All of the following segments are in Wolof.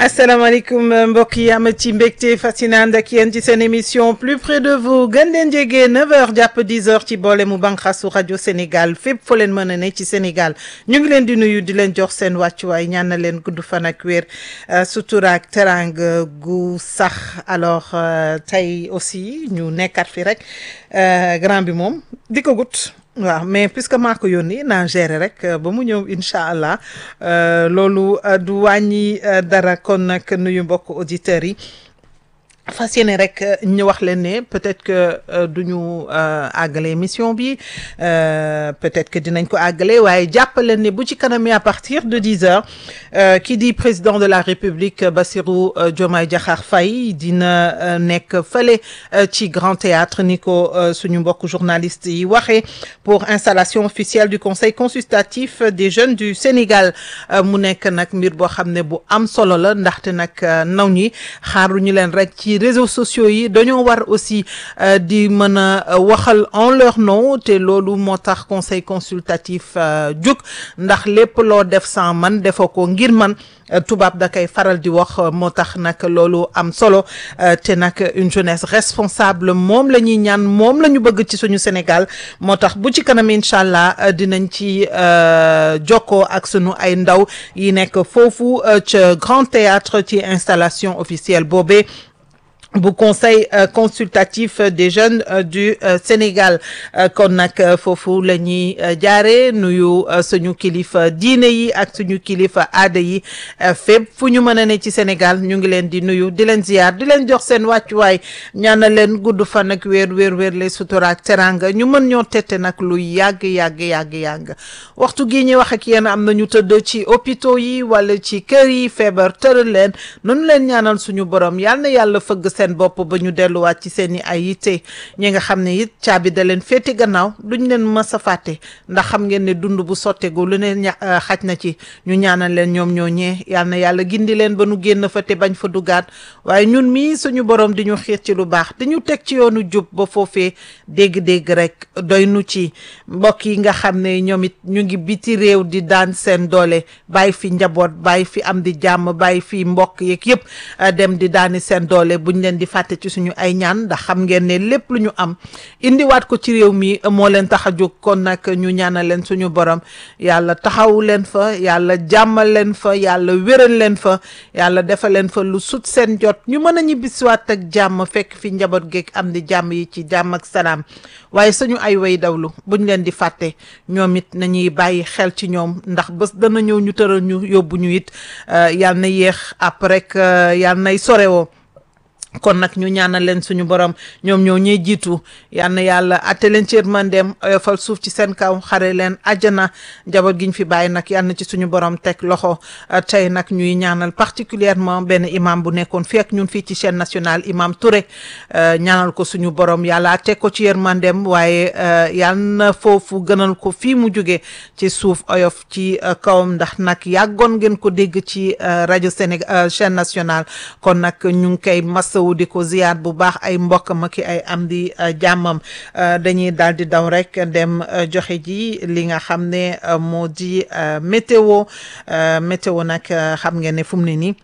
asalaamaaleykum mbokk yi am ci mbégte fascinant ak yéen ci seen émission plus près de vous gën leen jege 9h jàpp 10h ci boole mu banqasu rajo Sénégal fépp foo leen mën a ne ci Sénégal ñu ngi leen di nuyu di leen jox seen wàccuwaay ñaan na leen gudd fan ak wér sutura ak teranga gu sax alors tey aussi ñu nekkat fi rek grand bi moom di ko gut waaw mais puisque maa ko yónni naa gérer rek ba mu ñëw incha allah loolu du wàññi dara kon nag nuyu mbokk auditeurs yi fas yéene rek ñu wax leen ne peut-être que du ñu àggale émission bi peut-être que dinañ ko àggale waaye jàpp leen ne bu ci kanam à partir de dix heures ki di président de la république Bassirou Diomaye Diakhar Faye dina nekk fële ci Grand Théâtre ni ko suñu mbokk journaliste yi waxee pour installation officielle du conseil consultatif des jeunes du Sénégal mu nekk nag mbir boo xam ne bu am solo la ndaxte nag naw ñi xaaruñu leen rek ci réseaux sociaux yi dañoo war aussi di mën a waxal en leur nom te loolu moo tax conseil consultatif jóg ndax lépp loo def sans man defoo ko ngir man tubaab da koy faral di wax moo tax nag loolu am solo te nag une jeunesse responsable moom la ñuy ñaan moom la ñu bëgg ci suñu Sénégal moo tax bu ci kanam incha allah dinañ ci jokkoo ak sunu ay ndaw yi nekk foofu ca Grand Théâtre ci installation officielle boobee bu conseil consultatif des jeunes du Sénégal kon nag foofu la ñuy jaare nuyu suñu kilifa diine yi ak suñu kilifa aada yi fépp fu ñu mën a ne ci Sénégal ñu ngi leen di nuyu di leen ziyaar di leen jox seen wàccuwaay ñaanal leen gudd fan ak weer weer weer les sutura ak teranga ñu mën ñoo tette nag lu yàgg yàgg yàgg yàgg waxtu gi ñuy wax ak yéen am na ñu tëdd ci hôpitaux yi wala ci kër yi feebar tëral leen nunu leen ñaanal suñu borom yal na yàlla fëgg seen bopp ba ñu delluwaat ci seen i ay yitte ñi nga xam ne it caabi da leen féeti gannaaw duñ leen mës a fàtte ndax xam ngeen ne dund bu sottegu lu ne xaj na ci ñu ñaanal leen ñoom ñoo ñee yal na yàlla gindi leen ba nu génn fa te bañ fa duggaat waaye ñun mii suñu borom di ñu xiir ci lu baax di ñu teg ci yoonu jub ba foofee dégg-dégg rek doy nu ci mbokk yi nga xam ne ñoom it ñu ngi biti réew di daan seen doole bàyyi fi njaboot bàyyi fi am di jàmm bàyyi fi mbokk yeeg yëpp dem di daani seen doole buñ leen di fàtte ci suñu ay ñaan ndax xam ngeen ne lépp lu ñu am indiwaat ko ci réew mi moo leen tax a jóg kon nag ñu ñaanal leen suñu borom yàlla taxaw leen fa yàlla jàmmal leen fa yàlla wéral leen fa yàlla defal leen fa lu sut seen jot ñu mën a ñibbisiwaat ak jàmm fekk fi njaboot geeg am di jàmm yi ci jàmm ak salaam waaye suñu ay way dawlu buñ leen di fàtte ñoom it nañuy bàyyi xel ci ñoom ndax bés dana ñëw ñu tëral ñu yóbbu ñu it yàlla na yéex après yàlla nay sorewoo kon nag ñu ñaanal leen suñu borom ñoom ñoo ñuy jiitu yal na yàlla atte leen ci yërmandeem oyofal suuf ci seen kaw xare leen àjjana njaboot gi ñu fi bàyyi nag yal na ci suñu borom teg loxo tey nag ñuy ñaanal particulièrement benn imam bu nekkoon fii ak ñun fii ci chaîne nationale imam Touré ñaanal ko suñu borom yàlla teg ko ci yërmandeem waaye yal na foofu gënal ko fii mu jóge ci suuf oyof ci kawam ndax nag yàggoon ngeen ko dégg ci rajo Sénégal chaîne nationale kon nag ñu ngi koy masa di ko ziyaar bu baax ay mbokk ma ki ay am di jàmmam dañuy daal di daw rek dem joxe ji li nga xam ne moo di météo météo nag xam ngeen ne fu mu ne nii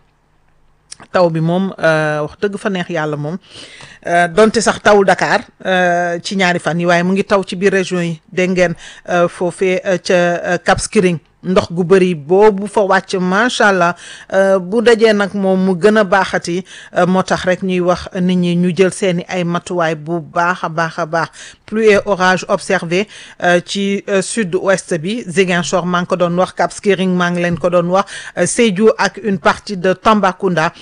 taw bi moom wax dëgg fa neex yàlla moom donte sax tawul Dakar ci ñaari fan yi waaye mu ngi taw ci biir région yi dégg ngeen foofee ca Cap Skirring ndox gu bëri boobu fa wàcc macha allah bu dajee nag moom mu gën a baaxati moo tax rek ñuy wax nit ñi ñu jël seeni ay matuwaay bu baax a baax a baax pluie et orage observé ci sud ouest bi Ziguinchor maa ngi ko doon wax Cap Skirring maa ngi leen ko doon wax Sédhiou ak une partie de Tambacounda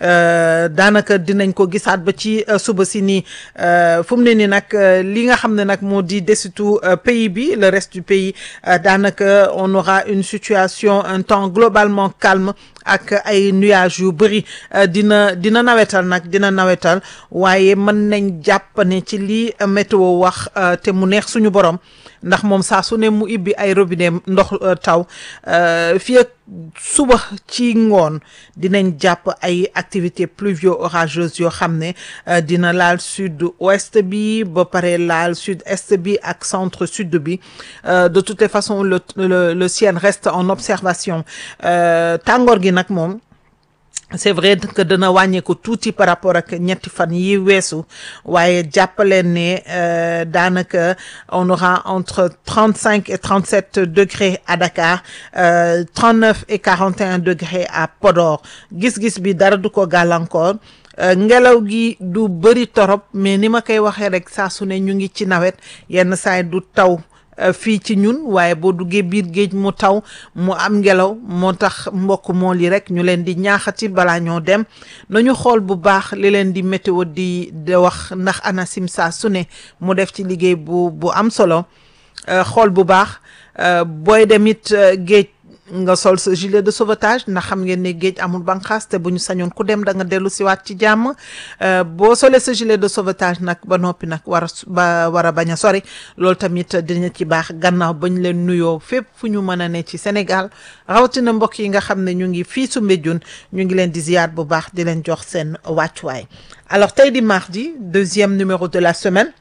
daanaka dinañ ko gisaat ba ci suba si nii fu mu ne nii nag li nga xam ne nag moo di desitu pays bi le reste du pays daanaka on aura une situation un temps globalement calme ak ay nuages yu bëri dina dina nawetal nag dina nawetal waaye mën nañ jàpp ne ci lii météo wax te mu neex suñu borom ndax moom saa su ne mu ibbi ay robinet ndox taw fii ak suba ci ngoon dinañ jàpp ay activités pluvio orageuses yoo xam ne dina laal sud ouest bi ba pare laal sud est bi ak centre sud bi de toutes les façons le le le ciel reste en observation tàngoor gi nag moom c'est vrai que dana wàññeeku tuuti par rapport ak ñetti fan yi weesu waaye jàppaleen ne daanaka on aura entre trente cinq et trente sept degrés à Dakar trente neuf et quarante et un degrés à Podor gis-gis bi dara du ko gàllankoor ngelaw gi du bëri torop mais ni ma koy waxee rek saa su ne ñu ngi ci nawet yenn saay du taw fii ci ñun waaye boo duggee biir géej mu taw mu am ngelaw moo tax mbokk mool yi rek ñu leen di ñaaxati balaa ñoo dem nañu xool bu baax li leen di météo di di wax ndax ANACIM saa su ne mu def ci liggéey bu bu am solo xool bu baax booy dem it géej nga sol sa gilet de sauvetage ndax xam ngeen ne géej amul banqaas te bu ñu sañoon ku dem da nga dellu siwaat ci jàmm boo solee sa gilet de sauvetage nag ba noppi nag war a ba war a bañ a sori loolu tamit dina ci baax gannaaw bañ leen nuyoo fépp fu ñu mën a ne ci Sénégal rawatina mbokk yi nga xam ne ñu ngi fii su Mbédioune ñu ngi leen di ziyaar bu baax di leen jox seen wàccuwaay alors tey di mardi deuxième numéro de la semaine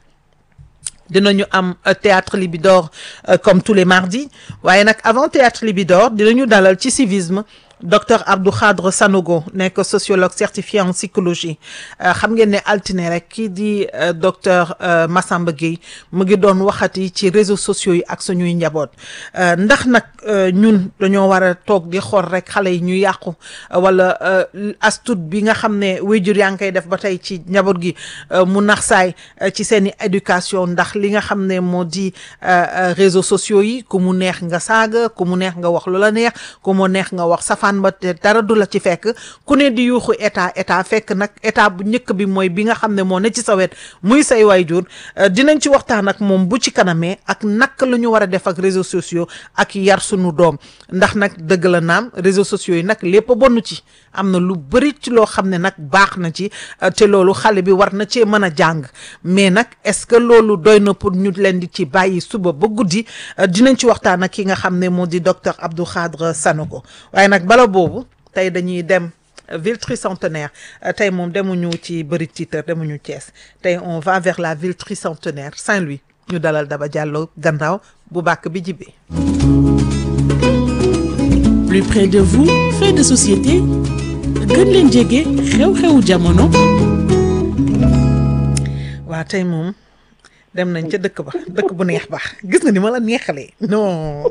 dinañu am théâtre Libidor comme tous les mardis waaye nag avant théâtre Libidor dinañu dalal ci civisme docteur Abdou Khadre Sanogo nekk sociologue certifié en psychologie xam ngeen ne altine rek kii di docteur Massamba Gueye mu ngi doon waxati ci réseaux sociaux yi ak suñuy njaboot ndax nag ñun dañoo war a toog di xool rek xale yi ñu yàqu wala astut bi nga xam ne wéjur yaa ngi koy def ba tey ci njaboot gi mu nax saay ci seen i éducation ndax li nga xam ne moo di réseaux sociaux yi ku mu neex nga saaga ku mu neex nga wax lu la neex ku mu neex nga wax safaan ba te dara du la ci fekk ku ne di yuuxu état état fekk nag état bu njëkk bi mooy bi nga xam ne moo ne ci sa wet muy say waajur dinañ ci waxtaan ak moom bu ci kanamee ak naka la ñu war a def ak réseaux sociaux ak yar sunu doom ndax nag dëgg la naam réseaux sociaux yi nag lépp a bonn ci am na lu bëri ci loo xam ne nag baax na ci te loolu xale bi war na cee mën a jàng mais nag est-ce que loolu doy na pour ñu leen di ci bàyyi suba ba guddi dinañ ci waxtaan ak ki nga xam ne moo di docteur Abdou Khadre Sanogo waaye nag bala boobu tey dañuy dem ville tricentenaire tey moom demuñu ci bëri titre demuñu Thiès tey on va vers la ville tricentenaire Saint-Louis ñu dalal Daba Diallo gannaaw bu bàkk bi jibee plus près de vous fait de société gën leen jege xew-xewu jamono waa tey moom dem nañ ca dëkk ba dëkk bu neex ba gis nga ni ma la neexalee non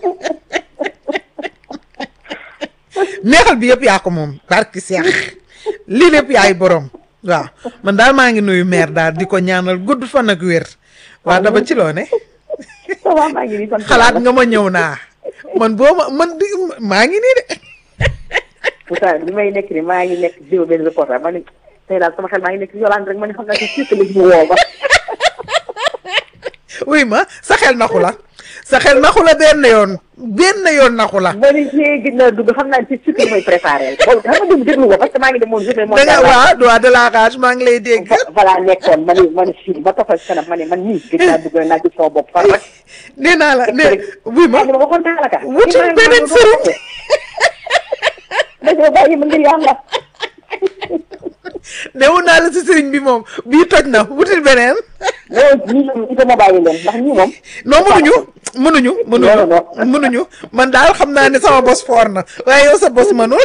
neexal bi yëpp yaa ko moom barki seex lii lépp yaay borom waaw man daal maa ngi nuyu maire daal di ko ñaanal gudd fan ak wér waa daba ci loo ne xalaat nga ma ñëw naa man boo ma man di maa ngi nii de pourtant li may nekk ni maa ngi nekk jiw benn reporter ma ne tey daal sama xel maa ngi nekk Yolande rek ma ne xam naa ci surtout mu woo ma oui ma sa xel naxu la sa xel naxu la benn yoon benn yoon naxu la. ma ne see gis naa dugg xam naa ci surtout mooy préparé boobu xam nga déglu déglu ko parce que maa ngi dem moom journée da nga waaw droit de la rage maa ngi lay dégg. voilà nekkoon ma ne ma ne fii ba toppal kanam ma ne man nii gis naa dugg naa gis sama bopp far rek. nee naa la nee oui ma ma waxoon naa la ka. wutul beneen sëriñ. dañoo bàyyi ma ngir yàlla. newu naa la si sëriñ bi moom bii toj na wutil beneen. non ñii moom il faut ma bàyyi leen ndax ñii moom. non mënuñu mënuñu mënuñu mënuñu man daal xam naa ne sama bos foor na waaye yow sa bos mënul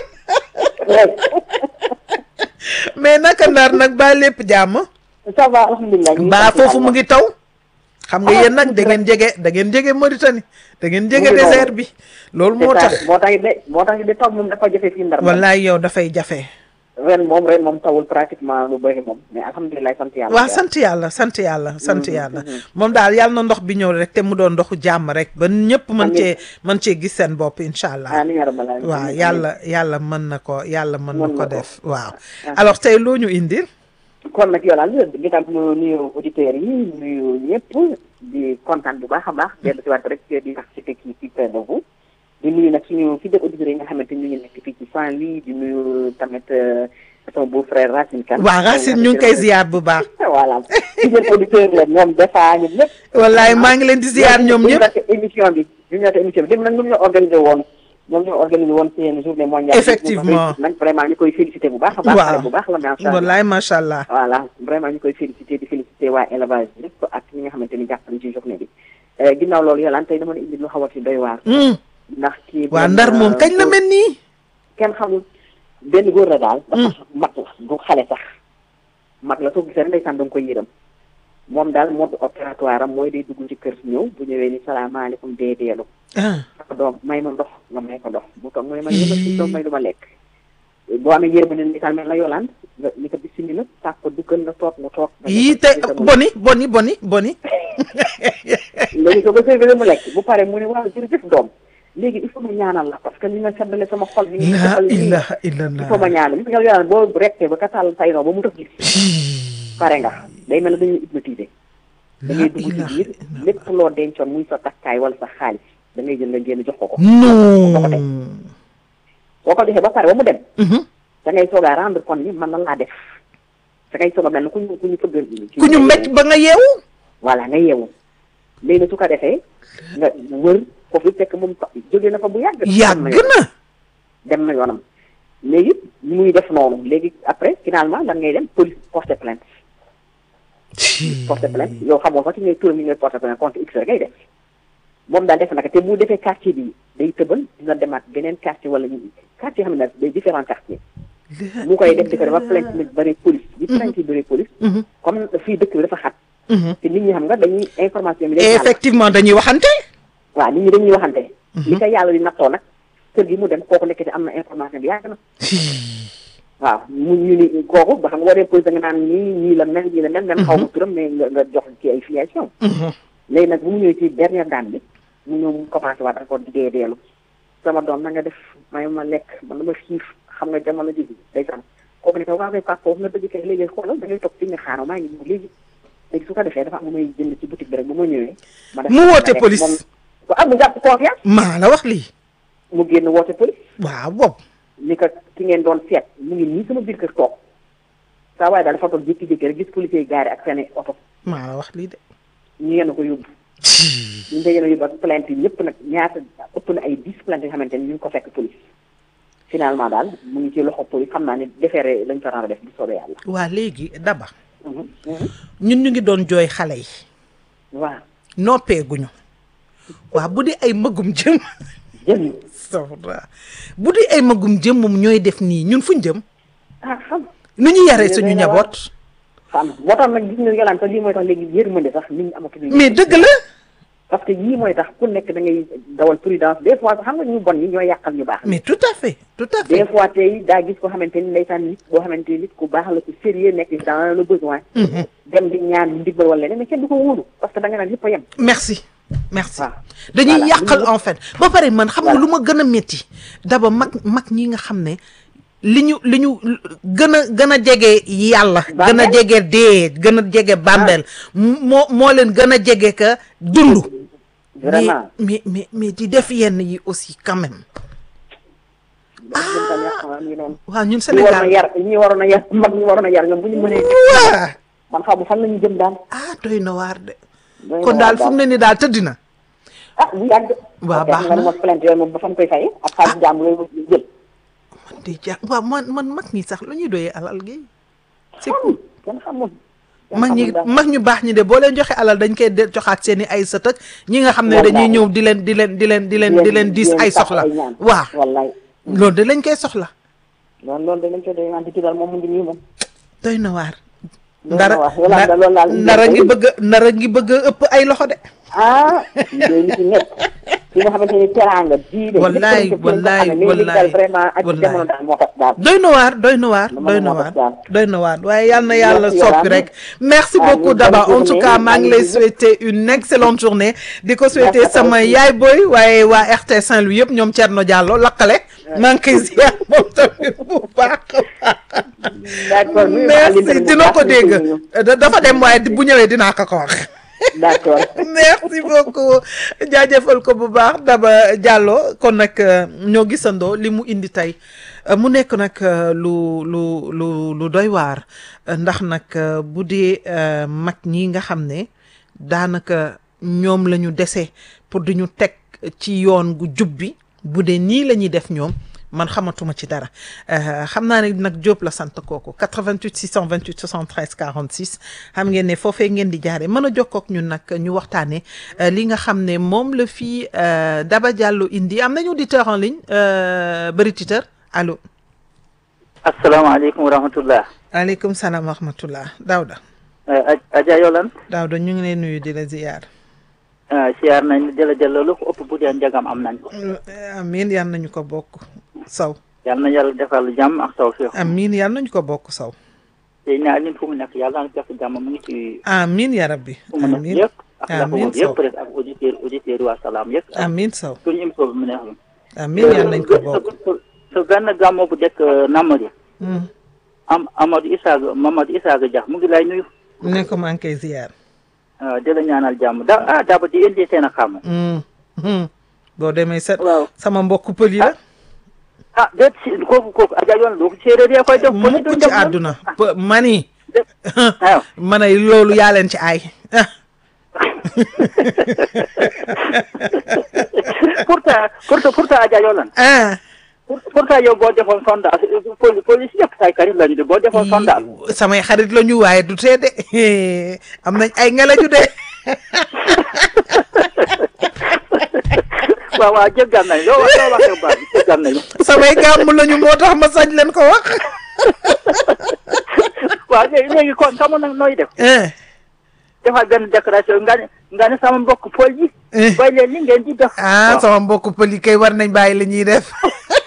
mais naka ndar nag ba lépp jàmm. ça va alhamdulilah. mbaa foofu mu ngi taw. xam nga yéen nag da ngeen jege da ngeen jege Mauritanie da ngeen jege désert bi. loolu moo tax moo tax de moo tax de taw moom dafa jafe fii ndar. wallaay yow dafay jafe. ren moom ren moom tawul pratiquement lu bëri moom mais alhamdulilah sant yàlla. waaw sant yàlla sant yàlla sant yàlla. moom daal yàlla na ndox bi ñëw rek te mu doon ndoxu jàmm rek ba ñëpp mën cee mën cee gis seen bopp incha allah. waaw yàlla yàlla mën na ko yàlla mën na ko def waaw. alors tey loo ñu indil. kon nag yow daal di tam nuyu auditeurs yi nuyu ñëpp di kontaan bu baax a baax. dellu si waat rek di participer kii ci près de vous. di nuyu nag suñu fidèles auditeurs yi nga xamante ni ñu ngi nekk fii ci Saint-Louis di nuyu tamit son beau frère Racine Kane. waaw Racine ñu ngi koy ziar bu baax. voilà fidèles auditeurs la ñoom defa ñun ñëpp. wallaay maa ngi leen di ziar ñoom ñëpp. émission bi ñu ñëw émission bi dem nag ñoom ñoo organisé woon ñoom ñoo organisé woon seen journée mondiale. effectivement nag vraiment ñu koy félicité bu baax a baax. waaw bu baax la macha allah wallaay macha allah. voilà vraiment ñu koy félicité di félicité waa élevage yëpp ak ñi nga xamante ni jàpp nañ ci journée bi ginnaaw loolu yàlla tey dama indi lu xaw a ci doy waar ndax kii waa ndar moom kañ la mel nii. kenn xamul benn góor la daal dafa mag la du xale sax mag la soo gisee rek ndeysaan da nga koy yërëm moom daal mode opératoire am mooy day dugg ci kër ñëw bu ñëwee ni salaamaaleykum dee deelu ah ko doom may ma ndox nga may ko ndox bu toog mu ne ma yëma si doom may du ma lekk boo amee yërëm ne ndeysaan mel la yolaan nga ni ko bismillah tàpp ko duggal nga toog mu toog nga yii te boni boni boni boni léegi soo ko servir mu lekk bu pare mu ne waaw jërëjëf doom léegi il faut ma ñaanal la parce que li nga seddale sama xol bi nga la defal nii ilaha il faut illallah ma ñaanal li nga yolaan boo rekkee ba ka tàll say noo ba mu tax gis pare nga day mel ne dañuy hypnotiser da ngay dugg ci biir lépp loo dencoon muy sa takkaay wala sa xaalis da ngay jël nga génn jox ko ko non boo ko defee ba pare ba mu dem Mhm. da ngay soog a rendre compte ni man na laa def da ngay soog a mel ne ku ñu ku ñu fëgg ku ñu mbéj ba nga yeewu voilà nga yeewu léegi nag su ko defee nga wër foofu fekk moom fa- jógee na fa bu yàgg dem na yàgg yoonam. na dem na yoonam léegi muy def noonu léegi après finalement lan ngay dem police porter plainte porter plainte yow xamoo sax ci ngay turam yi ngay porter plainte contre x rek ngay def moom daal def naka te bu defee quartier bi day tëbal dina demaat beneen quartier wala ñu quartier xam ne day différent quartier mu koy def di ko dafa plainte bi bëri police bi plainte yi bëri police Mhm. comme fii dëkk bi dafa xat Mhm. te nit ñi xam nga dañuy information bi day jàll. effectivement dañuy waxante waaw nit ñi dañuy waxante li ko yàlla di nattoo nag kër gi mu dem kooku nekk ci am na information bi yàgg na waaw mu ñu ni kooku ba xam nga boo dee police da nga naan ñii ñii la mel ñii la mel même xaw ma turam mais nga nga jox ci ay filiation Mhm. léegi nag bu mu ñëwee ci dernière daan bi mu ñëw mu commencé waat encore di dee deelu sama doom na nga def may ma lekk man dama xiif xam nga jamono ji day sam kooku ne ko waaw kay papa foofu nga dëgg kay léegi xoolal da ngay toog fi nga xaaral maa ngi ñëw léegi léegi su ko defee dafa am lu may jënd ci boutique bi rek bu ma ñëwee ma def mu woote ma def police. moom waaw mu jàpp confiance maa la wax lii mu génn woote police waaw boobu ni ko ki ngeen doon seet mu ngi nii sama biir kër toog saa waaye daal dafa toog jékki-jékki rek gis policier yi gaari ak seen oto maa la wax lii de ñu yenn ko yóbbu ñu ngi yenn yóbbu ak plainte yi ñëpp nag ñaata ëpp na ay dix plainte yoo xamante ni ñu ngi ko fekk police finalement daal mu ngi ci loxo police xam naa ne déféré lañ ko rendre def bu soobee yàlla waa léegi daba Mhm, mhm. ñun ñu ngi doon jooy xale yi waaw noppeeguñu waa bu di ay magum jëm jëm safra bu di ay magum jëm moom ñooy def nii ñun fuñ jëm ah xam nu ñu yaree Yéen suñu day na waar. njaboot xam moo tax nag gis nga yolaan sax lii mooy tax léegi yërmande sax nit ñi amatuñu mais dëgg la parce que yii mooy tax ku nekk da ngay dawal prudence des fois sax xam nga ñu bon ñi ñooy yàqal ñu baax mais tout à fait tout à des fait fois tey daa gis ko xamante ni ndeysaan nit boo xamante ni nit ku baax la ku sérieux nekk dans le besoin dem di ñaan ndimbal wala leneen mais kenn du ko wóolu parce que da nga naan yëpp a yem merci merci waaw. dañuy Voilà. yàqal en fait ba pare man xam nga Voilà. lu ma gën a métti daba mag mag ñi nga xam ne li ñu li ñu gën a gën a jege yàlla gën a Bàmmeel? jege dee gën a jege bàmbeel moo moo leen gën a jege ka dund vraiment mais mais mais di def yenn yi aussi quand même ñun tam yàq na ñu noonu waaw ñun ñi waroon a Sénégal yar ñi waroon a yar mag ñi waroon a yar ñoom bu ñu mënee waa man xaw ma fan la ñu jëm daal ah doy na waar de doy na kon daal waar fu mu ne ni daal tëdd na ah bu yàgg Waaw, ok, baax xam nga na. ne moom plainte yooyu moom ba fan koy fay ak xaalis jàmm yooyu jël man de ja waaw man man mag ñi sax lu ñuy doyee alal gi c'est xamul kenn xamul kenn mag ñi xamul daal. mag ñu baax ñi de boo leen joxe alal dañ koy de joxaat seen i ay sët ak ñi nga xam ne dañuy Wallaay. ñëw di leen di leen di leen di leen di leen diis ay sàkk soxla ñaan. waaw wallaay loolu de lañ koy soxla loolu loolu dañ koy doy wante ci daal moom mu ngi nii moom doy na waar Doy na ndara waar. Wala daal loolu daal ndara ngi bëgg a ndara ngi bëgg a ëpp ay loxo de ah yooyu nit ñi nekk fi nga xamante ni teraanga diine Wallaay, lépp lañ ko wallaay, xamee, mais léegi daal wallaay, vraiment ak wallaay. jamono daal moo tax daal doy na waar doy na waar Dama doy ne na moo waar tax daal. doy na waar waaye yal na yàlla Merci, soppi Yolande. rek merci Ah, beaucoup bonne Daba en tout journée. cas maa ngi lay Merci. souhaiter une excellente journée di ko souhaiter Merci à toi sama aussi. yaay boy waaye waa RT Saint-Louis yëpp ñoom Thierno Diallo lakkale maa ngi koy ziar moom tamit bu baax d'accord nuyu naa Alioune merci bu dina baax, ko ñu dégg koy nuyu. Da- dafa dem waaye bu ñëwee dinaa ko ko wax d'accord merci beaucoup jaajëfal ko bu baax Daba Diallo kon nag euh, ñoo gisandoo li mu indi tey Euh, mu nekk nag euh, lu lu lu lu doy waar Euh, ndax nag euh, bu dee euh, mag ñi nga xam ne daanaka ñoom la ñu dese pour di ñu teg ci yoon gu jub bi bu dee nii la ñuy def ñoom man xamatuma ci dara Euh, xam naa ne nag Diop la sant kooku 88 628 73 46 xam ngeen ne foofee ngeen di jaare mën a jokkoo ak ñun nag ñu waxtaanee euh, li nga xam ne moom la fii euh, Daba Diallo indi am nañu auditeur en ligne euh, bëri titeur allo asalaamaaleykum wa rahmatullah aleykum salaam wa rahmatullah Daouda Adja Yolan Daouda ñu ngi lay nuyu di la ziyaar siyaar nañ jëla jëla lu ko ëpp bu dee njagam am nañ ko amiin yal nañu ko bokk saw yal na yàlla defal jàmm ak taw fiix amiin yal nañu ko bokk saw tey naa leen fu mu nekk yàlla na def jàmm mu ngi ci amiin ya rabbi fu mu nekk amiin yëpp ak la ko amiin wër yëpp rek ak auditeur auditeur yi waa salaam yëpp amiin saw suñu émission bi mu neex la amiin yal nañu ko bokk sa benn gàmmo bu dekk Namadi Hmm. am Amadou Isaaga Mamadou Isaaga Dia mu ngi lay nuyu ne ko maa ngi koy ziyaar waaw di la ñaanal jàmm da ah daba di indi seen a xam Hmm. Hmm. boo demee sa waaw sama mbokk pël yi la ah déet si kooku kooku Adja Yolan doo ko séeréer yee koy def mukk ci àdduna P- mani waaw ma ne loolu yaa leen ci ay ah pourtant pourtant pourtant Adja Yolan ah pour pourtant yow boo defoon sondage poli police yëpp say karit lañu de boo defoon sondage samay xarit la ñu waaye du tee de am nañ ay ngelaju de waaw waaw jéggal nañ loo wax loo waxee baax bi jéggal nañu samay gàmm lañu moo tax ma sañ leen ko wax waaw léegi léegi kon xamoon nag nooy def eh defal benn déclaration nga ne nga ne sama mbokk pol yi eh. bàyyi leen li ngeen di def ah sama mbokk pël yi kay war nañ bàyyi la ñuy def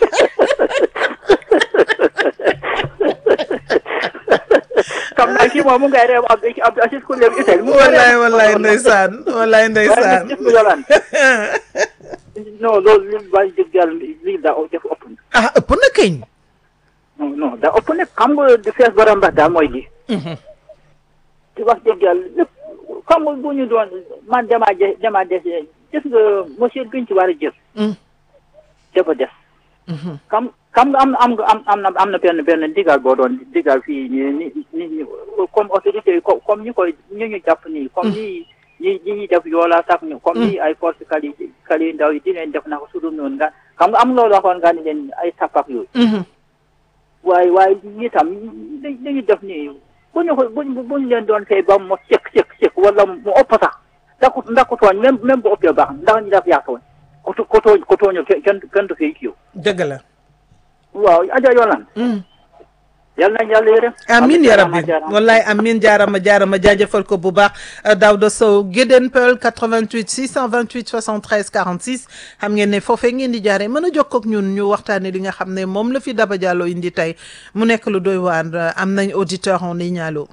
xam naa kii moom mu ngay reew ab Abdou Aziz ku léegi itel mu ngay wallaay reew. wallaay ndeysaan wallaay ndeysaan waaye nag gis nga Yolaan non loolu li bàyyi dëgg yàlla lii daa def ëpp na ah ëpp na keñ non non daa ëpp nag xam nga di fees borom ndax daal mooy lii ci wax dëgg yàlla lépp xam nga bu ñu doon man damaa je damaa des gis nga monsieur biñ ci war a jël dafa des xam xam nga am na am nga am am na am na benn benn digal boo doon digal fii ni ni ni comme autorité yi co- comme ñi koy ñu ñu jàpp nii comme ni ñi ñi ñuy def yoola sax ñu comme ni ay force kali kali ndaw yi di leen def naka su dul noonu nga xam nga am loolu waxoon nga ni leen ay sapak yooyu waaye waaye ñi tam da dañuy def nii bu ñu ko buñ buñ leen doon fay ba mu sëkk sëkk sëkk wala mu ëpp sax ndax ku ndax ku tooñ même même bu ëppee baax ndax ñu def yaa tooñ ku tu- ku tooñ ku tooñu kenn kenn kenn du fay kiiw dëgg la waaw Adja Yolan yal nañ yàlla yërëm amin ya rabbi jaaraama. wallaay amin jaarama jaarama jaajëfal ko bu baax Daouda Sow Guédén Peul 88 628 73 46 xam ngeen ne foofee ngeen di jaaree mën a jokkoo ak ñun ñu waxtaane li nga xam ne moom la fi Daba Diallo indi tey mu nekk lu doy waar am nañ auditeur en ligne allo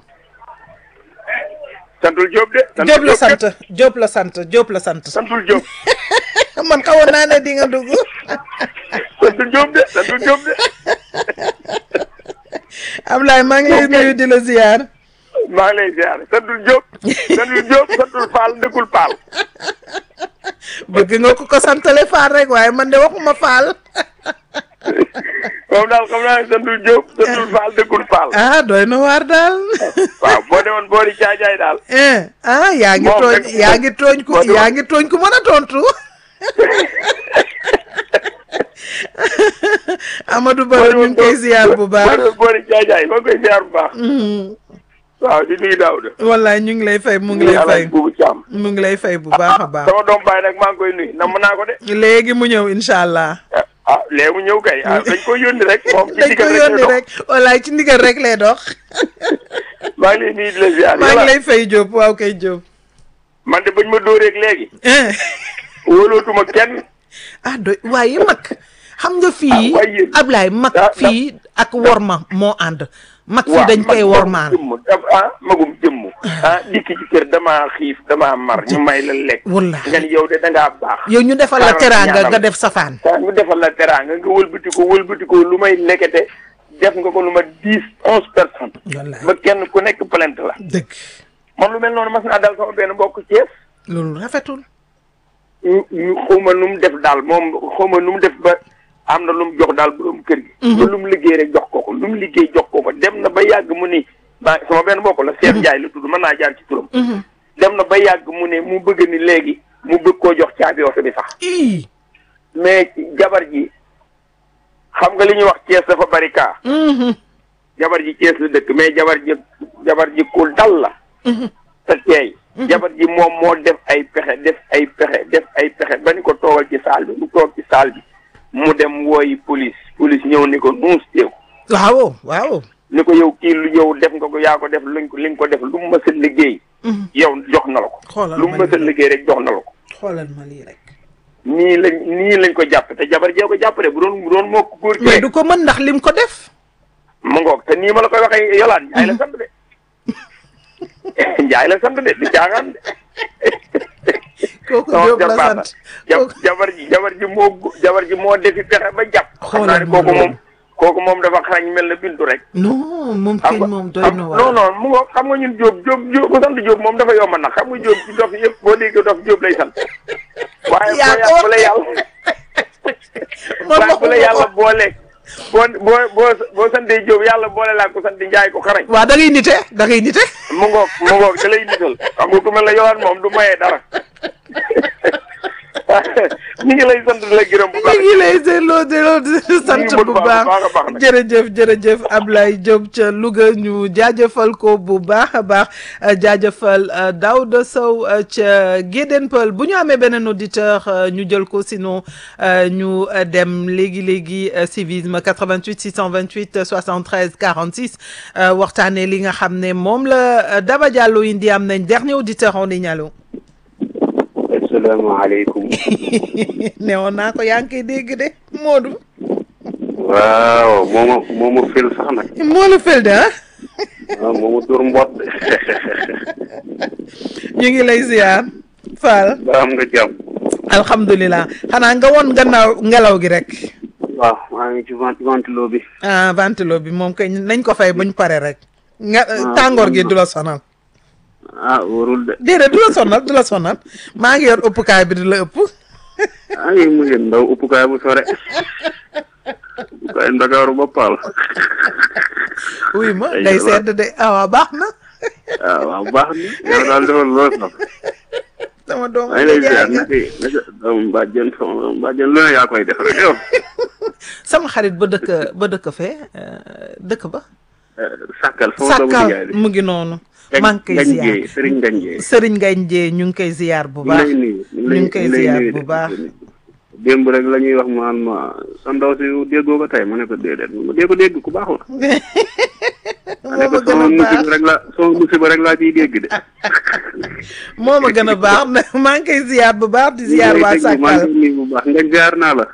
santul Diop de. Diop la sant Diop la sant Diop la sant santul Diop. man xawoon naa ne di nga dugg santul Diop de santul Diop de. Ablaye maa ngi lay nuyu di la ziar maa ngi lay ziar santul Diop. santul Diop santul Fall ndëkkul Fall. bëgg nga ko ko santale Faal rek waaye man de waxuma Faal moom daal xam naa ne santul Diop santul Fall ndëkkul Fall. ah doy na waar daal waaw boo demoon boori caajaay daal. eh ah yaa ngi Moom tooñ rek- yaa ngi tooñ ku boo demoon- yaa ngi tooñ ku mën a tontu Amadou Ba ñu ngi koy ziar bu boo baax demoon boori caajaay maa ngi koy ziar bu baax. waaw di nuyu Daouda. wallaay ñu ngi lay fay mu ngi di lay fay Alaaji Buubu Caam. mu ngi lay fay bu baax a baax sama doom baay nag maa ngi koy nuyu namm naa ko de. léegi mu ñëw incha allah ah léegi mu ñëw kay ah dañ ko yónni rek moom ci dañ ko digal rek yónni lay dox. rek wallaay ci ndigal rek lay dox maa ngi lay nuyu di la ziar. maa ngi yàlla lay fay Diop waaw kay Diop man de bañ ma dóoreeg léegi. eh wóolootuma kenn. ah doy waaye mag xam nga fii Ah, waaye yéen- Ablaye mag da- da- fii ak worma moo ànd mag fii waaw dañ koy man wormaal magum jëmm daf- ah magum jëmm ah dikk ci kër damaa xiif damaa mar ñu may la lekk Wallaahi. nga ni yow de da ngaa baax yow ñu defal la xaaral teraanga ñaanal. nga def safaan saa ñu defal la teraanga nga wëlbati ko wëlbati ko lu may lekkete def nga ko lu ma dix onze personnes Wallaahi. ba kenn ku nekk plainte la dëgg man lu mel noonu mas naa dal sama benn mbokk Thiès loolu rafetul ñu ñu xawma nu mu def daal moom xawma nu mu def ba am na lu mu jox daal borom kër gi ba lu mu liggéey rek jox ko ko lu mu liggéey jox ko ko dem na ba yàgg mu ni maa sama benn mbokk la Cheikh Ndiaye la tudd mën naa jaar ci turam dem na ba yàgg mu ne mu bëgg ni léegi mu bëgg koo jox caabi oto bi sax ii mais jabar ji xam nga li ñuy wax Thiès dafa bari kaa jabar ji Thiès la dëkk mais jabar ji jabar ji ku dal la te teey jabar ji moom moo def ay pexe def ay pexe def ay pexe ba ni ko toogal ci saal bi mu toog ci saal bi mu dem wooyi police police ñëw ni ko nuus teew waaw waaw ni ko yow kii lu yow def nga ko yaa ko def luñ ko li nga ko def lu mu mës a liggéey yow jox na la ko xoolal lu mu ma mës a lii liggéey rek jox na la ko xoolal ma lii rek nii lañ nii lañ ko jàpp te jabar jee ko jàpp de bu doon bu doon moo ko góor mais kee du ko mën ndax lim ko def mu ngoog te nii ma la koy waxee yolaan njaay la sant de njaay la sant de du caaxaan de kooku non Jóob la jabar sant ja- jabar ji jabar ji moo gu- jabar ji moo defi pexe ba jàpp xam naa Xoolal ne ma kooku loolu. moom kooku moom dafa xarañ mel na bintu rek non moom xam keñ nga moom doy xam- na non waar non mu ngoog xam nga ñun Jóob Jóob Jóob ku sant Jóob moom dafa yomb nag xam nga Jóob ci dof yëpp boo déggee dof Jóob lay sant waaye Yaa boo ko yà- bu la wax yàlla waaye bu la yàlla boole boo boo boo boo santee Jóob yàlla boole laa ko sant Njaay ko xarañ waa da ngay nite da ngay nite mu ngoog mu ngoog da lay nital xam nga ku mel ne yolaan moom du mayee dara ñu ngi lay sant di la gërëm bu ñu baax ngi lay delloo delloo di sant ngi bu bu baax, baax bu baax a baax nag. jërëjëf jërëjëf Ablaye Diop ca Louga ñu jaajëfal ko bu baax a baax euh, jaajëfal euh, Daouda Sow euh, ca Guédén Peul bu ñu amee beneen auditeur euh, ñu jël ko sinon euh, ñu euh, dem léegi léegi euh, civisme 88 628 73 46 euh, waxtaanee li nga xam ne moom la euh, Daba Diallo indi am nañ dernier auditeur en ligne allo asalaamaaleykum newoon naa ko yaa ngi koy dégg de Modou. waaw moo ma moo ma fil sax nag moo la fel de ah waaw moo ma dur mboot de ñu ngi lay ziar Fall ba am nga jàmm alhamdulilah xanaa nga woon gannaaw ngelaw gi rek waaw maa ngi ci vent ventilo bi ah ventilo bi moom kay nañ ko fay buñ pare rek nga tàngoor gi du la sonal ah wóorul de déedéet du la sonal du la sonal maa ngi yor ëppukaay bi di la ëpp ay mu ngeen ndaw uppukaay bu sore uppukaay ndakaaru ba paal wuy ma Ay, day waaw. sedd de ah waaw baax na ah waaw baax na yow daal defal loo sax sama doom maa ngi lay ziar naka naka doomu bàjjen sama bàjjen lu ne yaa koy def rek yow sama xarit ba dëkk ba dëkk fee euh, dëkk ba sàkkal sama doomu sàkkal nijaay bi mu ngi noonu Gañ- maa ngi koy Gañ ziar Jéey, Sëriñ Gañ Jéey. Sëriñ Gañ Jéey ñu ngi koy ziar bu ñu baax ngi lay nuyu ñu ngi koy lay ziar nuyu bu de. baax démb rek la ñuy wax maan ma sa ndaw si déggoo ko tey ma ne ko déedéet ma dee ko dégg ku baax la ma ne moo ko ma gën sama a baax musiba rek la sama musiba rek laa ciy dégg de moo ma gën a baax maa ngi koy ziar bu baax di ziar waa maa ngi Sàkkal lay nuyu bu baax nga ziar naa la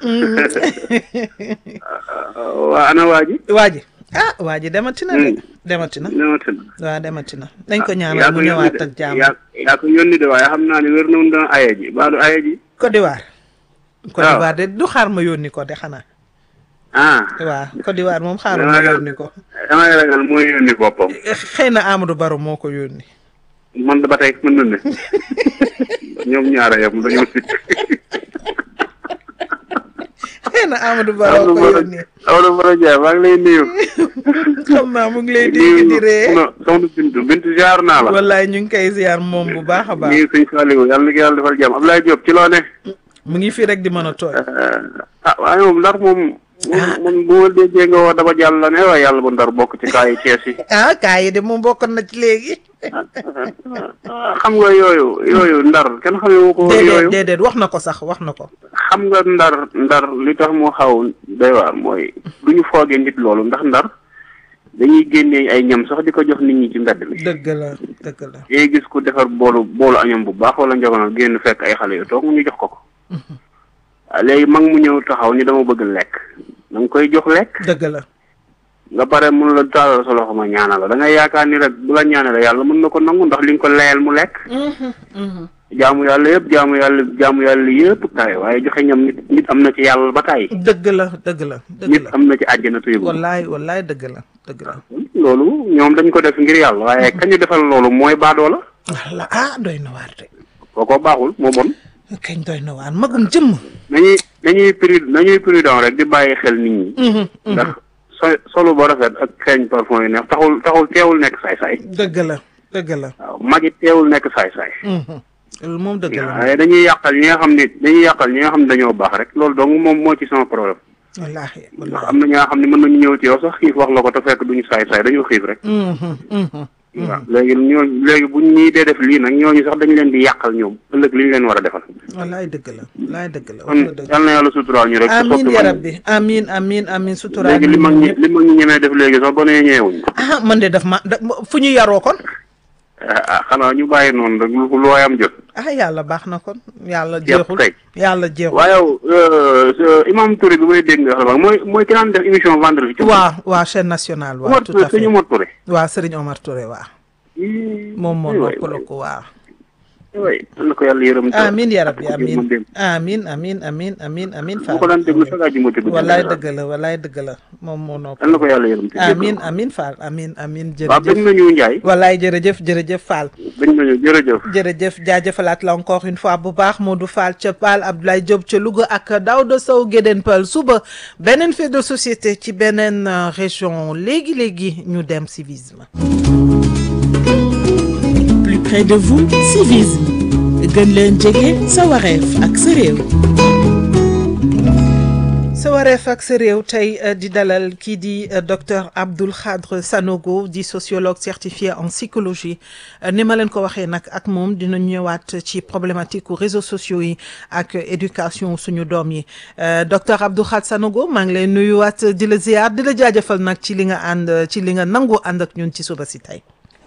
waa ana waa ji waa ji ah waa ji demati na de Mm. demati na newati na waaw demati na nañ ko yaa ñaanal mu ko yónni ñëwaat de ak jàmm yaa yaa ko yónni de waaye xam naa ne wér na mu doon aye ji baadu aye ji Côte d'Ivoire Côte waaw. d'Ivoire de du xaar ma yónni ko de xanaa ah waaw Côte d'Ivoire moom xaaral ma Damay ragal- yónni ko damay ragal mooy yónni boppam xëy na Amadou Baro moo ko yónni man ba tey mën na ne ñoom ñaara yam dañoo sikk xëy na Amadou Baro ko yónni Amadou Baro Ndiaye maa ngi lay nuyu. xam naa mu ngi lay dégg di ree non soxna Bintu Bintu ziar naa la. wallaay ñu ngi koy ziar moom bu baax a baax nii sëñ Saliou yàlla na ko yàlla defal jàmm Abdoulaye Diop ci loo ne. mu ngi fii rek di mën a tooy ah waaye moom ndar moom. moom bu ma déggee nga wax dama jàll la ne waaye yàlla bu ndar bokk ci kaayu Cees yi. ah kaa yi de moom bokkoon na ci léegi ah, xam nga yooyu yooyu ndar kenn xamee wu ko déedéet yooyu. déedéet wax na ko sax wax na ko xam nga ndar ndar li tax mu xaw doy waar mooy du ñu foogee nit loolu ndax ndar dañuy génnee ay ñam sax di ko jox nit ñi ci mbedd mi. dëgg la dëgg la yéen gis ku defar boolu boolu añam bu baax wala njogonal génn fekk ay xale yu toog ñu jox ko ko. ah léegi mag mu ñëw taxaw ni dama bëgg lekk da nga koy jox lekk dëgg la nga pare mun la taalal sa loxo ma ñaanal la da ngay yaakaar ni rek bu la ñaanale yàlla mën na ko nangu ndax li nga ko layal mu lekk. jaamu yàlla yëpp jaamu yàlla jaamu yàlla yëpp kaay waaye joxe ñam nit nit am na ci yàlla ba taay. dëgg la dëgg la dëgg nit la am na ci àjjana tuyu wallaay wallaay dëgg la dëgg la loolu ñoom dañ ko def ngir yàlla waaye kañu defal loolu mooy baadoo la walla ah doy na waar de kooko baaxul moo bon kañ doy na waar magum jëmm nañuy nañuy prud nañuy prudent rek di bàyyi xel nit ñi ndax so solo ba rafet ak xeeñ parfum yi neex taxul taxul teewul nekk saay-saay dëgg la dëgg la waaw mag it teewul nekk saay-saay loolu moom dëgg la waaye dañuy yàqal ñi nga xam ne dañuy yàqal ñi nga xam ne dañoo baax rek loolu dong moom moo ci sama problème wallaahi ndax wallaahi am na ñi nga xam ne mën nañu ñëw ci yow sax xiif wax la ko te fekk duñu saay-saay dañoo xiif rek Mhm, mhm. waaw léegi ñooñu léegi buñ ñii dee def lii nag ñooñu sax dañ leen di yàqal ñoom ëllëg li ñu leen war a defal wallaay dëgg la wallaay dëgg la kon wax nga dëgg yal na yàlla suturaal ñu rek te amin soppi ya mag ñi. rabbi amin amin amin suturaal léegi li mag ñi li mag ñi ñemee def léegi sax ba nee ñeewuñ ah man de daf ma da- fu ñu yaroo kon ah xanaa ñu bàyyi noonu rek lu lu waayam jot ah yàlla baax na kon yàlla Yàpp jeexul kay. yàlla jeexul waaye yow imam Touré bi may dégg nga xam mooy mooy ki daan def émission vendredi ci waaw waaw chaîne nationale waaw Omar tout Touré à fait sëñ Omar Touré waaw Serigne Omar Touré waaw moom moo waay noppaloo ko waaw waay yal na ko yàlla yërëm te- amin ya rabbi ak ko jéem a amin dem. amin amin amin amin amin bu ko daan déglu sax aju ma tëdd wallaay dëgg la wallaay dëgg la moom moo nopp yal na ko yàlla yërëm te amin jéggal ko. amin Fall amin amin waaw bëgg jërëjëf nañu Njaay wallaay jërëjëf jërëjëf Fall bëgg nañu jërëjëf jërëjëf jaajëfalaat la encore une fois bu baax Modou Fall ca Paal Abdoulaye Diop ca Louga ak Daouda Sow Gédéen Peul suba beneen fait de société ci beneen euh, région léegi léegi ñu dem civisme. plus près de vous civisme gën leen jege sa wareef ak sa réew sa wareef ak sa réew tey euh, di dalal kii di euh, docteur Abdoul Khadre Sanogo di sociologue certifié en psychologie Euh, ni ma leen ko waxee nag ak moom dina ñëwaat ci problématique u réseaux sociaux yi ak éducation suñu doom yi Euh, docteur Abdoul Khadre Sanogo maa ngi lay nuyuwaat di la ziar di la jaajëfal nag ci li nga ànd ci li nga nangu ànd ak ñun ci suba si tey.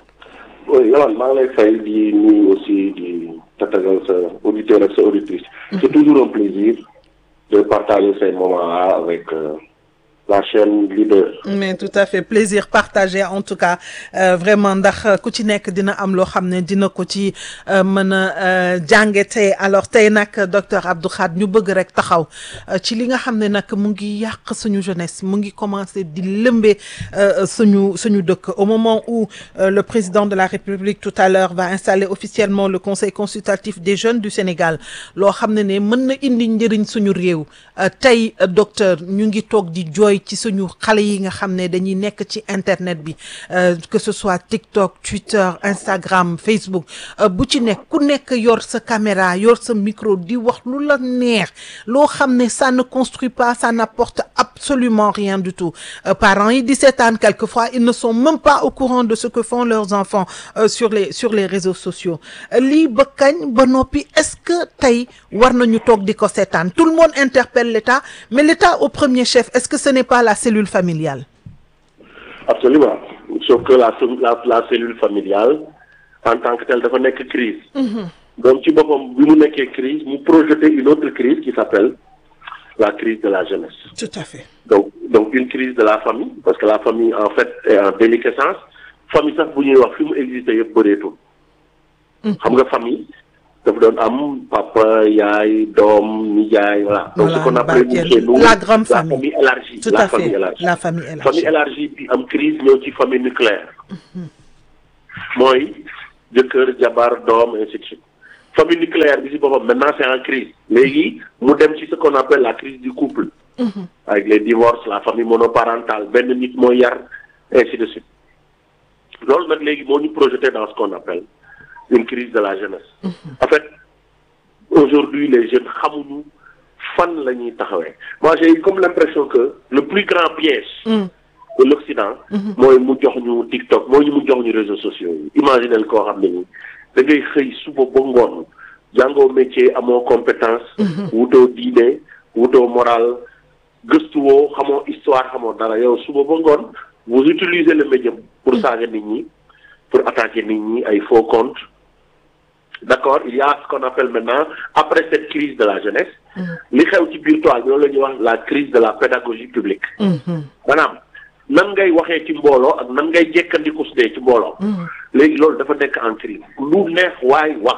oui Yolande maa ngi lay fay di nuyu aussi di tatagal sa auditeur ak sa auditrice. c'est toujours un plaisir de partager ces moments-là avec euh, la chaîne leader. mais tout à fait plaisir partagé en tout cas euh, vraiment ndax euh, ku ci nekk dina am loo xam ne dina ko ci euh, mën a euh, jànge tey alors tey nag docteur Abdou Khadre ñu bëgg rek taxaw euh, ci li nga xam ne nag mu ngi yàq suñu jeunesse mu ngi commencé di lëmbee euh, suñu suñu dëkk au moment où euh, le président de la République tout à l'heure va installer officiellement le conseil consultatif des jeunes du Sénégal loo xam ne ne mën na indi njëriñ suñu réew euh, tey euh, docteur ñu ngi toog di jooy ci suñu xale yi nga xam ne dañuy nekk ci internet bi euh, que ce soit TikTok Twitter Instagram Facebook euh, bu ci nekk ku nekk yor sa caméra yor sa micro di wax lu la neex loo xam ne ça ne construit pas ça n'apporte absolument rien du tout Euh, parents yi di seetaan quelquefois ils ne sont même pas au courant de ce que font leurs enfants euh, sur les sur les réseaux sociaux Euh, lii ba kañ ba noppi est-ce que tey war nañu toog di ko seetaan tout le monde interpelle l'État mais l'État au premier chef est-ce que ce n'est pas la cellule familiale absolument sauf que la la la cellule familiale en tant que telle dafa nekk crise donc ci boppam bi mu nekkee crise mu projeter une autre crise qui s'appelle la crise de la jeunesse tout à fait donc donc une crise de la famille parce que la famille en fait est en déliquescence famille sax bu ñuy wax fi mu existé yëpp bëreetul xam nga famille dafa doon am papa yaay doom nijaay voilà donc Voilà, ce qu'on appelle barkeel. chez nous La grande la famille. famille élargie tout la à famille fait élargie la famille élargie famille élargie bi am crise ñëw ci famille nucléaire mooy jëkkër jabar doom ainsi de suite famille nucléaire bi si boppam maintenant c'est en crise léegi mu dem ci ce qu'on appelle la crise du couple avec les divorces la famille monoparentale benn nit mooy yar ainsi de suite loolu nag léegi moo ñu projeté dans ce qu'on appelle une crise de la jeunesse en fait aujourd'hui les jeunes xamuñu fan la ñuy taxawee moi j'ai eu comme l'impression que le plus grand piège de l'Occident mooy mu jox ñu TikTok mooy mu jox ñu réseaux sociaux yi imaginel koo xam ne ni da ngay xëy suba ba ngoon jàngoo métier amoo compétence wutoo diine wutoo moral gëstuwoo xamoo histoire xamoo dara yow suba ba ngoon vous utilisez le média pour saaga nit ñi pour attaquer nit ñi ay faux comptes d'accord il y a ce qu'on appelle maintenant après cette crise de la jeunesse li xew ci biir toile bi loolu la ñuy wax la crise de la pédagogie publique maanaam nan ngay waxee ci mbooloo ak nan ngay jekkandiku su dee ci mbooloo léegi loolu dafa nekk en crise lu neex waay wax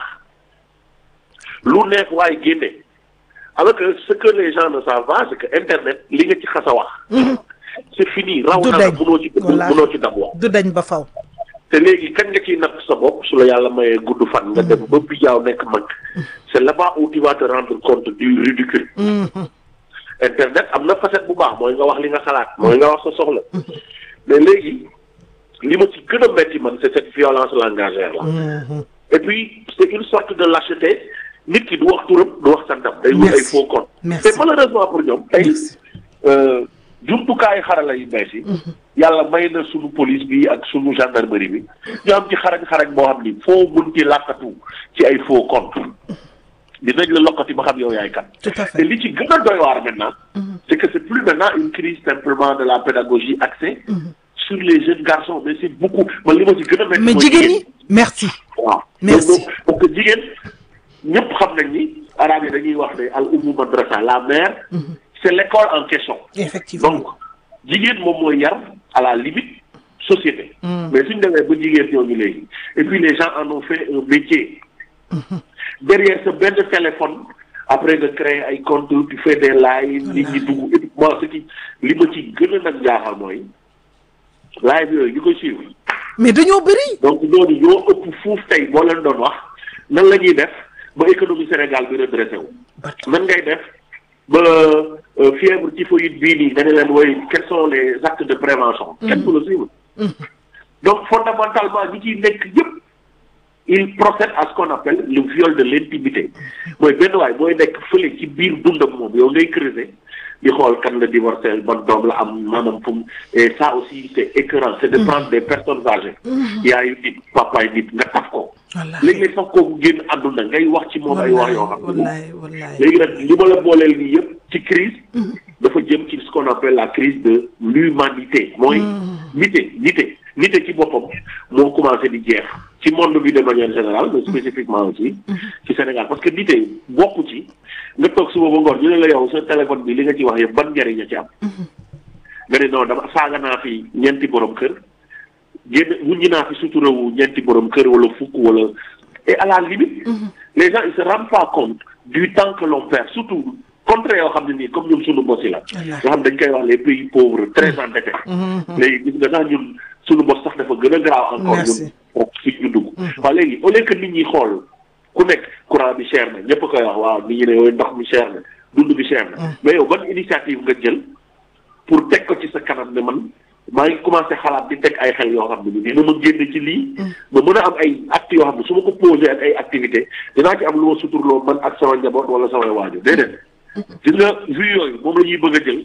lu neex waay génne alors que ce que les gens ne savent pas c'est que internet li nga ci xas a wax c'est fini raw Du na la dañ. mënoo ci Wallaahi. mënoo ci dab wax du dañ ba faw te léegi kañ nga ciy natt sa bopp su la yàlla mayee gudd fan nga dem ba bijaaw nekk mag c'est là-bas où tu vas te rendre compte du ridicule internet am na facette bu baax mooy nga wax li nga xalaat mooy nga wax sa soxla mais léegi li ma ci gën a metti man c'est cette violence langagière là et puis c'est une sorte de lâcheté nit ki du wax turam du wax santam day wut ay Merci. faux compte Merci. te malheureusement pour ñoom tey Merci. euh, jumtukaayu xarala yu bees yi. yàlla may na sunu police bi ak sunu gendarmerie bi ñu am ci xarañ xarañ boo xam ni foo mun ci làkkatu ci ay faux compte dinañ la lokkati ba xam yow yaay kan. tout à te fait li ci gën a doy waar maintenant. c'est que c'est plus maintenant une crise simplement de la pédagogie axée. sur les jeunes garçons mais c'est beaucoup man li ma ci gën a métti mais mooy jigéen ñi merci waaw Merci. donc parce que jigéen ñëpp xam nañ ni arabe yi dañuy wax ne al ummu madrasa la mère c'est l'école en question effectivement donc jigéen moom mooy yar à la limite société mais suñ demee ba jigéen ñooñu léegi et puis les gens en ont fait un métier derrière sa benn téléphone après nga créer ay compte tu fais des lives nit ñi dugg et puis moi ce qui li ma ci gën a nag jaaxal mooy live yooyu ñu koy suivre mais dañoo bëri donc ñooñu ñoo ëpp fuuf tey boo leen doon wax nan la ñuy def ba économie Sénégal bi redressé wu. nan ngay def ba euh, fièvre typhoïde bii nii nga ne leen woy quels sont les actes de prévention. kenn du la suivre. donc fondamentalement ñi ciy nekk yëpp il procède à ce qu'on appelle le viol de l'intimité mooy benn waay booy nekk fële ci biir dundam moom yow ngay creuser di xool kan la divorcé ban doom la am maanaam fu mu et ça aussi c'est écœurant c'est de prendre des personnes âgées yaayu nit papaay nit nga taf ko wallaahi léegi-léeg sax kooku génn àdduna ngay wax ci moom ay wax yoo xam ne wallaahi wallaahi léegi nag li ma la booleel nii yëpp ci crise dafa jëm ci ce qu'on appelle la crise de l'humanité mooy nité nité nité ci boppam moo commencé di jeex ci monde bi de manière générale mais spécifiquement aussi ci Sénégal parce que nité bokku ci nga toog suba ba ngoon ñu ne la yow sa téléphone bi li nga ci wax yëpp ban njëriñ a ci am nga ne non dama saaga naa fi ñeenti borom kër génn wuññi naa fi suturawu ñeenti borom kër wala fukk wala et à la limite les gens ils se rendent pas compte du temps que l'on perd surtout contre yoo xam ne nii comme ñun suñu bos yi la nga xam dañ koy wax les pays pauvres très endettés léegi gis nga sax ñun suñu bos sax dafa gën a graaw encore Merci. ñun fi ñu dugg waaw léegi au lieu que nit ñi xool ku nekk courant bi cher na ñëpp koy wax waaw nit ñi ne yooyu ndox mi cher na dund bi cher na mais yow ban initiative nga jël pour teg ko ci sa kanam ne man maa ngi commencé xalaat di teg ay xel yoo xam ne ni dina ma génn ci lii ma mën a am ay actes yoo xam ne su ma ko posé ak ay activités dinaa ci am lu ma suturloo man ak sama njaboot wala samay waajur déedéet gis nga vue yooyu moom la ñuy bëgg a jël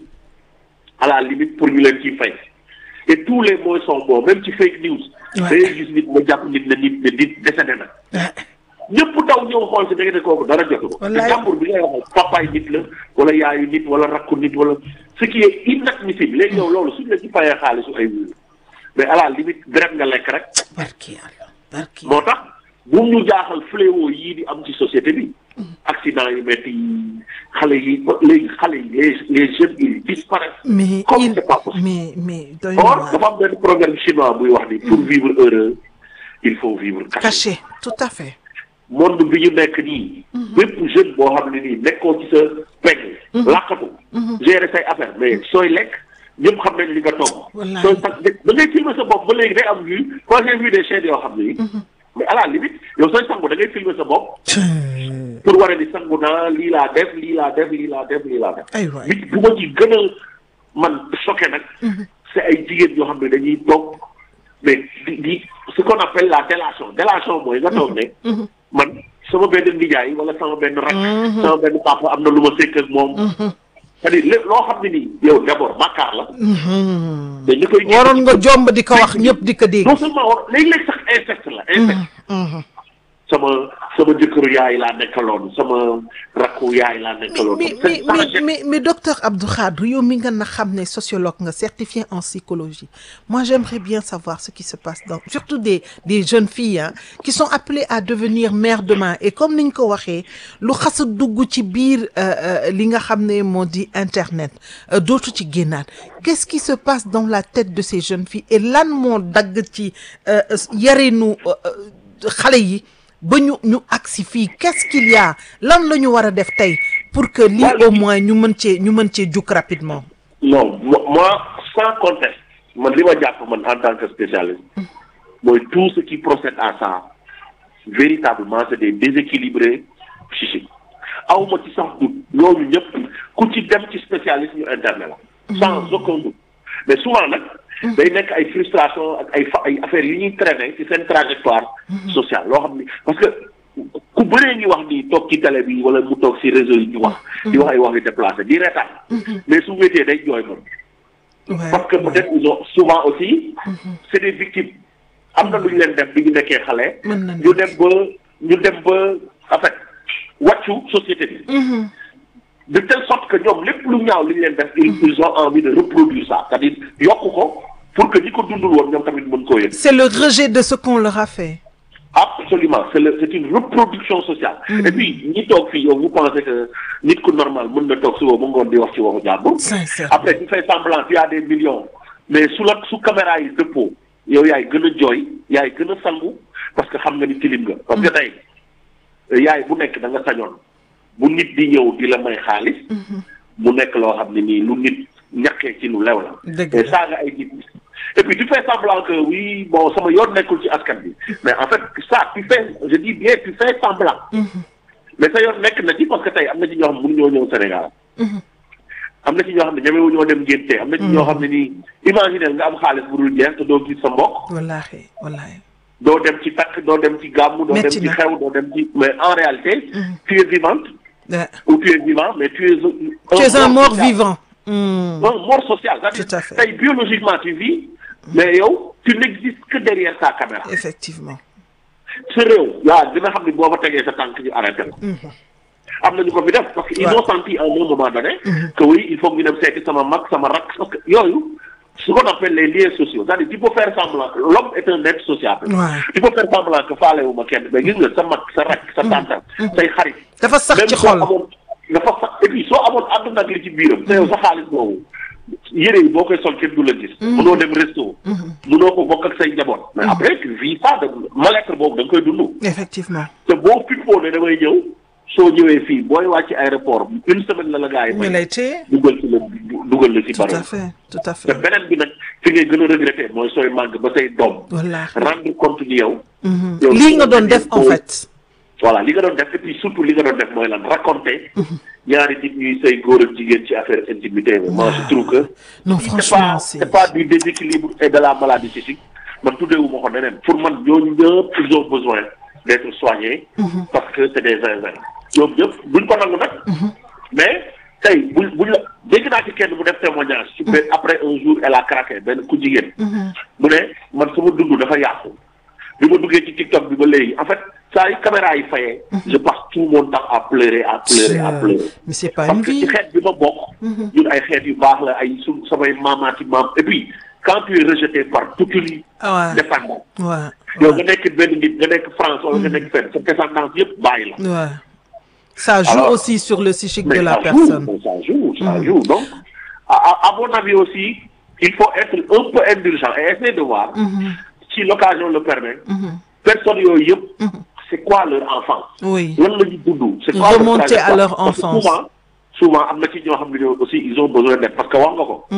à la limite pour ñu leen ciy fay et tous les moyens sont bons même ci fake news Ouais. dangay gis nit nga jàpp nit ne nit ne nit décédé na ñëpp daw ñëw xool si da nga ne kooku dara jotu ko te Wallaay. jàmbur bi ngay wax papaay nit la wala yaayu nit wala rakku nit wala ce qui est inadmissible léegi yow loolu suñ la ci fayee xaalisu ay wuyu mais à la limite deret nga lekk rek barki yàlla barki moo tax bu ñu jaaxal fléau yii di am ci société bi accident yu métti yi xale yi ba léegi xale yi les les jeunes ils disparaissent mais comme il c'est pas possible mais mais doy na or waar. dafa am benn proverbe chinois buy wax ni pour vivre heureux il faut vivre caché caché tout à fait monde bi ñu nekk nii bépp jeune boo xam ne nii nekkoo ci sa pegg làqatu gérer say affaire mais sooy lekk ñëpp xam nañ li nga togg Wallahi. sooy sax da ngay filmer sa bopp ba léegi day am vue quand j'ai vu des chaînes yoo xam ne nii mais à la limite yow sooy sangu da ngay filmer sa bopp pour war a ni sangu naa lii laa def lii laa def lii laa def lii laa def ay waay bi bu ma ci gën a man choqué nag c'est ay jigéen yoo xam ne dañuy toog mais di di ce qu'on appelle la délation délation mooy nga toog ne man sama benn nijaay wala sama benn rak sama benn papa am na lu ma sekk ak moom c'est-à-dire lépp loo xam ne nii yow d'abord bàkkaar la te ñu koy waroon nga jomb di ko wax ñëpp di ko dégg non seulement war léegi-léegi sax inceste la inceste sama sama jëkkëru yaay laa nekkaloon sama rakku yaay laa nekkaloon mais mais mais mais mais docteur Abdou Khadre yow mi nga na xam ne sociologue nga certifié en psychologie moi j'aimerais bien savoir ce qui se passe dans surtout des des jeunes filles hein, qui sont appelées à devenir mères demain et comme niñ ko waxee lu xas a dugg ci biir euh, euh, li nga xam ne moo di internet euh, dootu ci génnaat qu'est-ce qui se passe dans la tête de ces jeunes filles et lan moo dagg ci euh, yarinu euh, euh, xale yi ba ñu ñu agsi fii qu'est-ce qu'il y a lan la ñu war a def tey pour que lii Voilà. au moins ñu mën cee ñu mën cee juk rapidement non mo- moi sans conteste man li ma jàpp man en tant que spécialiste mooy tout ce qui procède à ça véritablement c'est des déséquilibrés psychiques awma ci sax doute ñooñu ñëpp ku ci dem ci spécialiste ñu internet la sans aucun doute mais souvent nag day nekk ay frustration ak ay fa ay affaires yu ñuy traîner ci seen trajectoire sociale loo xam ni parce que ku bëree ñu wax ni toog ci télé bi wala mu toog ci réseau yi ñu wax di wax ay wax yu déplacé di reetaan mais su wéetee day jooy moom Ouais, parce que ouais. peut-être ils ont souvent aussi c'est des victimes am na lu ñu leen def bi ñu nekkee xale Mën na ñu dem ba ñu dem ba en fait wàccu société bi de telle sorte que ñoom lépp lu ñaaw li ñu leen def ils ils ont envie de reproduire ça c'est-à-dire yokk ko pour que ñi ko dundul woon ñoom tamit mën koo yëg c'est le rejet de ce qu'on leur a fait absolument c'est le c'est une reproduction sociale et puis ñi toog fii yow vous pensez que nit ku normal mën na toog suba ba ngoon di wax ci waxu jàmbur Sincèrement. après tu fais semblant tu as des millions mais su la su caméra yi dëppoo yow yaay gën a jooy yaay gën a sangu parce que xam nga ni tilim nga parce que tey yaay bu nekk da nga sañoon bu nit di ñëw di la may xaalis mu nekk loo xam ne nii lu nit ñàkkee ci lu lew la Dëgg mais la. saaga ay nit et puis tu fais semblant que oui bon sama yoon nekkul ci askan bi mais en fait ça tu fais je dis bien tu fais semblant mais sa yoon nekk na ci parce que tey am na ci ñoo xam ne mënuñoo ñëw Sénégal am na ci ñoo xam ne ñemewu ñoo dem ngénte am na ci ñoo xam ne nii imaginer nga am xaalis bu dul jeex te doo gis sa mbokk wallaahi wallaahi doo dem ci takk doo dem ci gàmmu doo dem Metti ci na. xew doo dem ci mais en réalité tu es vivante Ouais. ou tu es vivant mais tu es tu es un mort social. vivant Hmm. un mort social c'est-à-dire Tout à fait. tey biologiquement tu vis mais yow tu n'existes que derrière ta caméra effectivement sa réew yaa dina xam ne boo fa tegee sa tànk ñu arrêté ko am na ñu ko fi def parce que ils Ouais. ont senti à un moment donné que oui il faut que ñu dem seeti sama mag sama rak parce que yooyu ce qu'on appelle les liens sociaux c'est-à-dire tu peux faire semblant l'homme est un être sociable Ouais. tu peux faire semblant que faale wu ma kenn mais gis nga sa mag sa rak sa tànta say xarit dafa sax même ci soo xol amoon dafa sax et puis soo amoon àdduna ak li ci biiram te yow sa xaalis boobu yére yi boo koy sol kenn du la gis mënoo dem resto mënoo ko bokk ak say njaboot mais après tu vis ça de mal-être boobu da nga koy dund effectivement te boo fippoo ne damay ñëw soo ñëwee fii booy wàcc aéroport une semaine la la gars yi ñu may lay téye dugal ci la dugal la ci tout à baro fait tout à te fait beneen bi nag fi ngay gën a regretter mooy sooy màgg ba say doom wallaahi rendre compte ni yow yow lii nga doon def en fait voilà li nga doon def et puis surtout li nga doon def mooy lan raconter ñaari nit ñuy say góor ak jigéen ci affaire intimité mais moi je trouve que non c'est franchement pas c'est c'est pas du déséquilibre et de la maladie psychique man tuddeewu ma ko neneen pour man ñooñu ñëpp ils ont besoin d'être soignés parce que c'est des zinzins ñoom ñëpp buñ ko nangu nag mais tey buñ buñ la dégg naa ci kenn mu def témoignage ci benn après un jour elle a craqué benn ku jigéen mu ne man sama dund dafa yàqu bi ma duggee ci TikTok bi ba léegi en fait saa yu caméra yi fayee je passe tout mon temps à pleurer à pleurer à pleurer mais c'est pas parce une que ci vie xeet bi ma bokk ñun ay xeet yu baax la ay su samay maamaati maam et puis quand tu es rejeté par toute une ah descendance ouais ouais yow nga nekk benn nit nga nekk France wala nga nekk fenn sa descendance yëpp bàyyi la ouais ça joue Alors, aussi sur le psychique mais de la ça personne joue ça joue ça joue donc à, à, à mon avis aussi il faut être un peu indulgent et essayer de voir si l'occasion le permet personnes yooyu yëpp c'est quoi leur enfance oui lan la ñu dund c'est quoi leur Remonter à trajectoire? leur Parce que enfance. souvent souvent am na ci ñoo xam ne ñoo aussi ils ont besoin d'aide parce que wax nga ko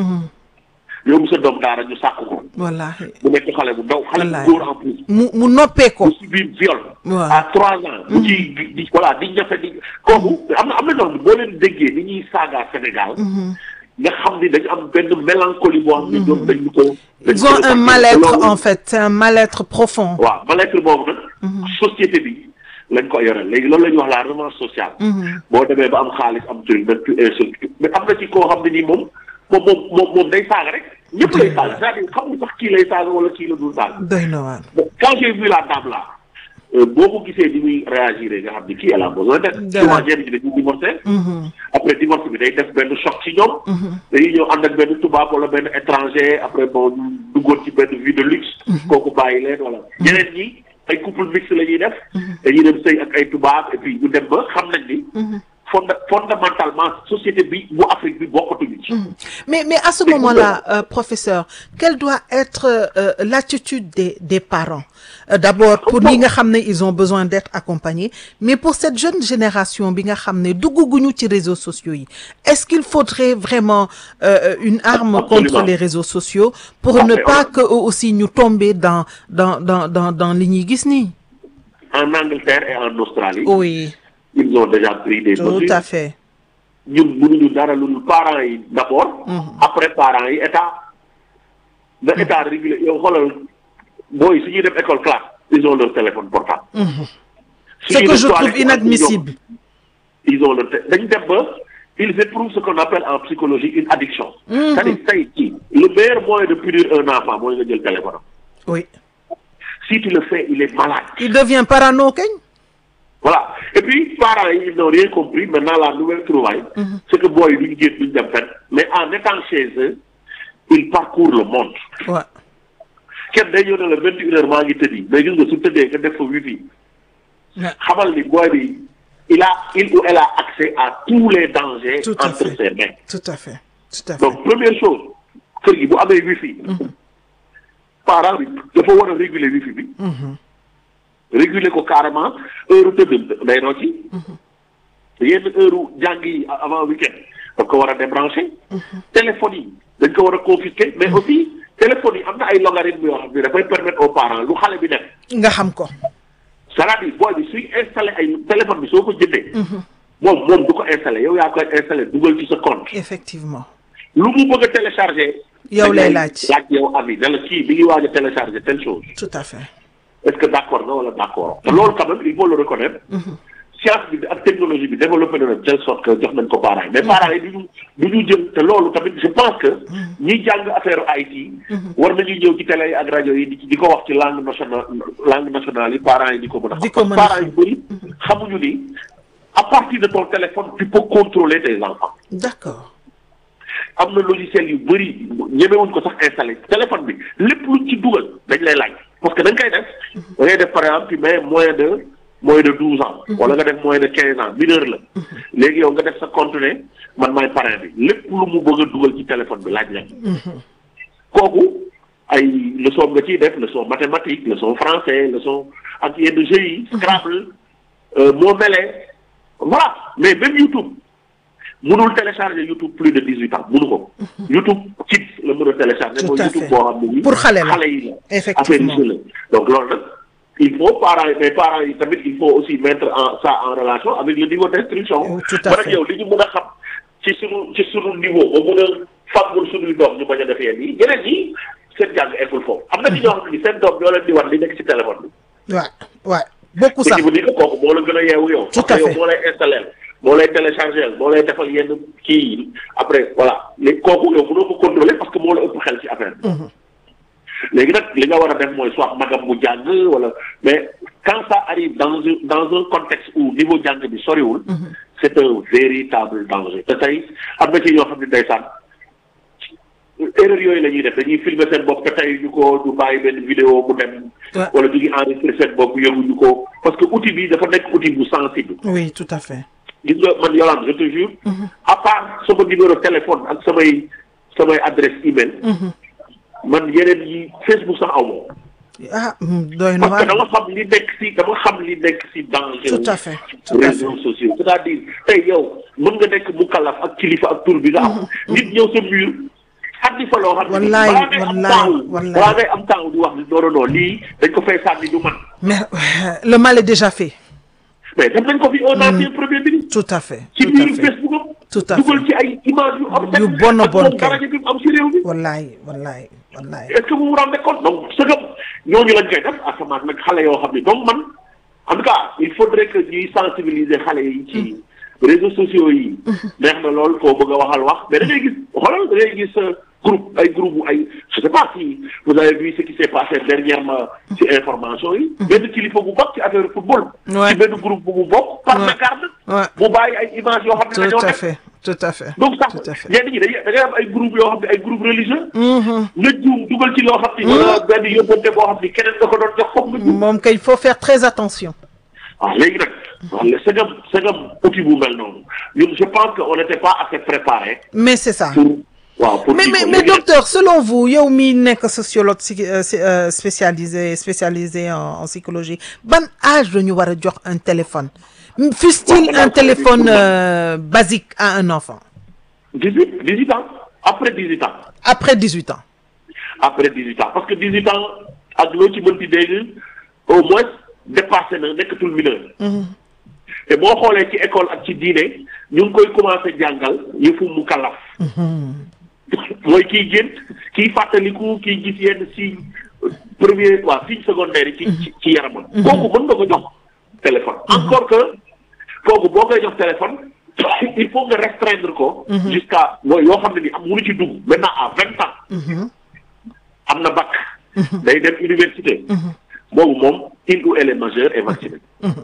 yow sa doom daara ñu sàkk ko wallaahi mu nekk xale bu ndaw xale Wallaay. bu góor en plus mu mu noppee ko mu subir viol Waaw. à trois ans mu ci di voilà di ñafe di kooku am na am na ñoo xam ne boo leen déggee ni ñuy saaga Sénégal nga xam ni dañu am benn mélancolie boo xam ne ñoom dañu ko dañu ils ko ont un ressentir. mal-être Loolu- en fait c'est un mal-être profond waaw mal-être boobu nag société bi lañ ko yoreel léegi loolu la ñuy wax la revanche sociale boo demee ba am xaalis am truc nag tu insulte mais am na ci koo xam ne nii moom moom moom moom moom day saaga rek ñëpp lay saaga c'est-à-dire xamul sax kii lay saaga wala kii la dul saaga doy na waar Bon, quand j'ai vu la dame là euh, boo ko gisee ni muy réagir nga xam ni kii elle a besoin d'aide Dara. souvent ñenn ñi dañuy divorcé après divorce bi day def benn choc ci ñoom dañuy ñëw ànd ak benn tubaab wala benn étranger après bon ñu duggoon ci benn vie de luxe kooku bàyyi leen wala ñeneen ñi ay couple mixte la ñuy def dañuy dem sëy ak ay tubaab et puis ñu dem ba xam nañ ni fonda fondamentalement société bi bu Afrique bi bokkatuñu ci Mais, mais à ce moment-là, euh, professeur, quelle doit être euh, l'attitude des, des parents Euh, D'abord, pour ñi nga xam ne ils ont besoin d'être accompagnés, mais pour cette jeune génération bi nga xam ne dugguguñu ci réseaux sociaux yi, est-ce qu'il faudrait vraiment euh, une arme Absolument. contre les réseaux sociaux pour Ah, ne mais pas on- que eux aussi ñu tomber dans dans dans dans dans li ñuy gis nii en Angleterre et en Australie Oui, ils ont déjà pris des tout mesures à fait. ñun mënuñu dara lu dul parents yi d'abord. après parents yi état. na état régulé yow xoolal booy su ñuy dem école classe ils ont leur téléphone portable. su Ce ñuy que dem je toilette, trouve inadmissible. ils ont leur té- dañu dem ba ils éprouvent ce qu'on appelle en psychologie une addiction. c'est-à-dire tey jii le meilleur moyen de punir un enfant mooy nga jël téléphone am. oui si tu le fais il est malade. il devient parano kañ Voilà. Et puis, parents, ils n'ont rien compris. Maintenant, la nouvelle trouvaille, c'est que boy, ils viennent d'une dem fenn. Mais en étant chez eux, ils parcourent le monde. waaw kenn day ñëw ne la vingt et une heures maa ngi tëddi mais gis nga su tëddee nga def fa wifi Ouais. xamal ni boy bi il a il ou elle a accès à tous les dangers Tout à entre fait. ses mains. tout à fait tout à fait donc première chose kër gi bu amee wifi parent bi dafa war a réguler wifi bi réguler ko carrément heure tëdd day rocci yenn heure jàng yi avant week-end daf ko war a débrancher téléphone yi dañ ko war a confisquer mais aussi téléphone yi am na ay logarithme yoo xam ne dafay permettre aux parents lu xale bi def nga xam ko c'est-à-dire booy bi suy installé ay téléphone bi soo ko jëndee moom moom du ko installé yow yaa koy installé dugal ci sa compte effectivement lu mu bëgg a télécharger Yow lay dañ laaj. laaj yow avis ne la kii bi ngi waaj a télécharger telle chose tout à fait est-ce que d'accord nga wala d'accord te loolu quand même il faut le reconnaître science bi ak technologie bi développé na de telle sorte que jox nañ ko parents yi mais parents yi du ñu du ñu jël te loolu tamit je pense que ñiy jàng affaire IT war nañuy ñëw ci télé yi ak rajo yi di di ko wax ci langue nationale langue nationale yi parents yi di ko mën a Di xam ko parce mën a que parents yu bëri xamuñu ni à partir de ton téléphone tu peux contrôler tes enfants d'accord am na logiciel yu bëri ñemewuñ ko sax installé téléphone bi lépp luñ ci dugal dañ lay laaj parce que da nga koy def da ngay def par exemple tu mets moins de moins de douze ans wala nga def moins de quinze ans mineur la léegi yow nga def sa compte ne man maay parrain bi lépp lu mu bëgg a dugal ci téléphone bi laaj leen kooku ay leçon nga ciy def leçon mathématique leçon français leçon ak yenn jeux yi Scrabble euh, moo melee voilà mais même YouTube mënul télécharger YouTube plus de dix huit ans mënu ko YouTube Kids la mën a télécharger Tout mooy à YouTube fait. boo xam ne nii Pour xale la. xale yi la Effectivement. affaire yi la donc loolu nag il faut parents yi mais parents yi tamit il faut aussi mettre en ça en relation avec le niveau d'instruction Oh, tout à man ak fait. yow li ñu mën a xam ci sunu ci sunu niveau ba mën a fàggul sunuy doom ñu bañ a def yenn yi ñeneen ñi seen jàng eggul foofu am na ci ñoo xam ne seen doom ñoo leen di wan li nekk ci téléphone bi waaw waaw beaucoup ce sax qui veut dire que kooku moo la gën a yeewu yow. Tout à parce que fait. yow moo lay installé moo lay téléchargé moo lay defal yenn kii yi après voilà léegi kooku yow mënoo ko contrôler parce que moo la ëpp xel ci affaire bi. léegi nag li nga war a def mooy soit magam mu jàng wala mais quand ça arrive dans un dans un contexte où niveau jàng bi soriwul. c'est un véritable danger te tey am na ci ñoo xam ne ndeysaan erreur yooyu la ñuy def dañuy filmer seen bopp te tey ñu ko ñu bàyyi benn vidéo mu dem. Ouais. wala ñu ngi enregistré seen bopp yënguñu ko parce que outil bi dafa nekk outil bu sensible. oui tout à fait gis nga man Yolande je te jure. à part sama numéro téléphone ak samay samay adresse email. man yeneen yi Facebook sax aw ma. ah mm, doy na parce que waar dama xam li nekk si dama xam li nekk si danger. Tout à fait, tout à réseaux sociaux c'est-à-dire tey yow mën nga nekk mu kalaf ak kilifa ak tur bi nga am. nit ñëw sa mur. sànni fa loo xam ne Wallaay, balaa ngay am wallaay, temps wallaay. balaa ngay am temps di wax ni non non non lii dañ ko fay sànni du man. mais euh, le mal est déjà fait mais def nañ ko fi un ancien premier ministre. tout à fait ci tout à biir fait Facebook am. Tout à dugal fait. ci ay images yu am. Yu bon a ak bon moom kay. daraja bi mu am si réew mi. wallaay wallaay wallaay est-ce que vous vous rendez compte donc ce que ñooñu lañ koy def asamaan nag xale yoo xam ne donc man en tout cas il faudrait que ñuy sensibiliser xale yi ci réseaux sociaux yi. neex na lool koo bëgg a waxal wax mais da ngay gis xoolal da ngay gis euh, groupe ay groupe ay je sais pas si vous avez vu ce qui s'est passé dernièrement ci information yi. benn kilifa bu bokk ci affaire football. Ouais. ci benn groupe bu mu bokk. par Ouais. mégarde. Ouais. mu bàyyi ay images yoo xam ne dañoo tout à nekk. fait tout à fait donc sax tout à fait ñenn ñi dañuy da ngay am ay groupe yoo xam ne ay groupe religieux. nga juum dugal ci loo xam ni. wala benn yóbbante boo xam ni keneen nga ko doon jox foog nga juum. moom kay il faut faire très attention waaw léegi nag. waaw segam segam outil bu mel noonu ñun je pense que on n'était pas assez préparé mais c'est ça pour. waaw pour mais kii mais ko. mais Léegi nag, docteur selon vous yow mi nekk sociologue psy- euh, c'est, euh, spécialisé spécialisé en, en psychologie ban âge la ñu war a jox un téléphone fût-il Waaw, un man, téléphone man. euh, basique à un enfant 18 18 ans après 18 ans après 18 ans après 18 ans parce que 18 ans ak loo ci mënti dégg au moins dépassé na nekkatul mineur. te boo xoolee ci école ak ci diine ñu ngi koy commencé jàngal yëfu mu kalaf. mooy kiy gént kiy fàttaliku kiy gis yenn signe premier waa signe secondaire yi. ci ci ci yaramam. kooku mën nga ko jox téléphone. encore que kooku boo koy jox téléphone il faut nga restreindre ko. jusqu'à mooy yoo xam ne ni am mënu ci dugg maintenant à vingt ans. am na bac. day dem université. boobu moom il ou elle est majeure et vaccinée.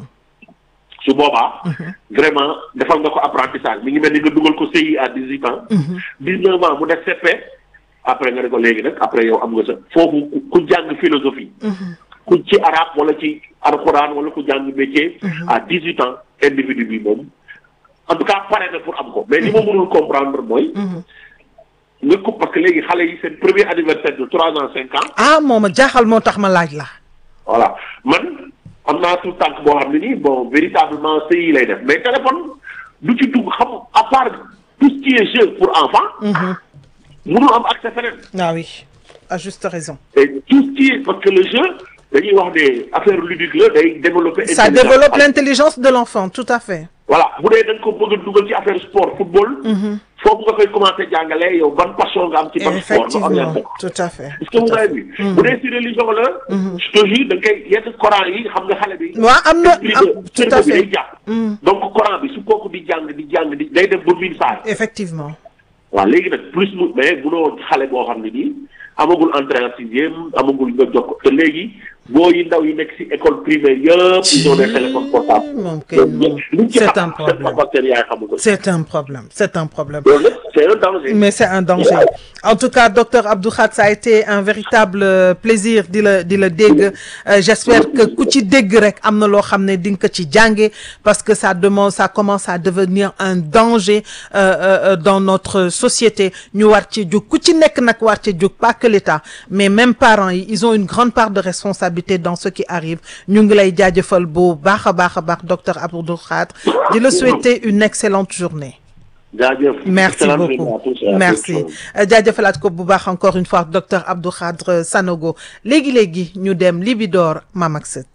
su boobaa. vraiment defal nga ko apprentissage mi ngi mel ni nga dugal ko CI à dix huit ans. dix neuf ans mu def CP. après nga ne ko léegi nag après yow am nga sa foofu ku jàng philosophie. ku ci arabe wala ci alxuraan wala ku jàng métier. à dix huit ans individu bi moom. en tout cas pare na pour am ko mais li ma mënul comprendre mooy. nga ko parce que léegi xale yi seen premier anniversaire de trois ans cinq ans. ah moom a jaaxal moo tax ma laaj la. voilà man am naa tout tànk boo xam ne nii bon véritablement CI lay def mais téléphone du ci dugg xam à part tout ce qui est jeu pour enfants. mënul am accès feneen. ah oui à juste raison. et tout ce qui est parce que le jeu dañuy wax ne affaire ludique la day développer. ça intelligence. développe l'intelligence de l'enfant tout à fait. voilà bu dee da nga ko bëgg a dugal ci affaire sport football. foofu nga koy commencer jàngale yow ban passion nga am ci ban sport nga effectivement orienté ko. tout à fait. est-ce que mu ngay bi bu dee si religion la. je te jure da nga koy yenn Coran yi xam nga xale bi. waaw am na esprit am de tout à cerveau bi fait. day jàpp. donc Coran bi su kooku di jàng di jàng di day def ba miin saa effectivement. waaw léegi nag plus mu mais munoo xale boo xam ne nii amagul entrée en sixième amagul nga jox ko te léegi boo yi ndaw yi nekk si école primaire yëpp ils ont des téléphones portables. moom kay moom luñ ci c'est xam un problème seen papa seen yaay xamu ko. c'est un problème c'est un problème. loolu nag c'est un danger. mais c'est un danger en tout cas docteur Abdou Khad ça a été un véritable euh, plaisir di la di la dégg Euh, j'espère que ku ci dégg rek am na loo xam ne di nga ko ci jànge parce que ça demande ça commence à devenir un danger euh, euh, euh, dans notre société ñu war ci jóg ku ci nekk nag war ci jóg pas que l'État mais même parents yi ils ont une grande part de responsabilité dans ce qui arrive ñu ngi lay jaajëfal bu baax a baax a baax docteur Abdou Khad di la souhaiter une excellente journée jaajëf. merci Excellente beaucoup journée à tous et à merci tous. jaajëfalaat ko bu baax encore une fois docteur Abdou Khadre Sanogo léegi léegi ñu dem Libidor Mam ak Sët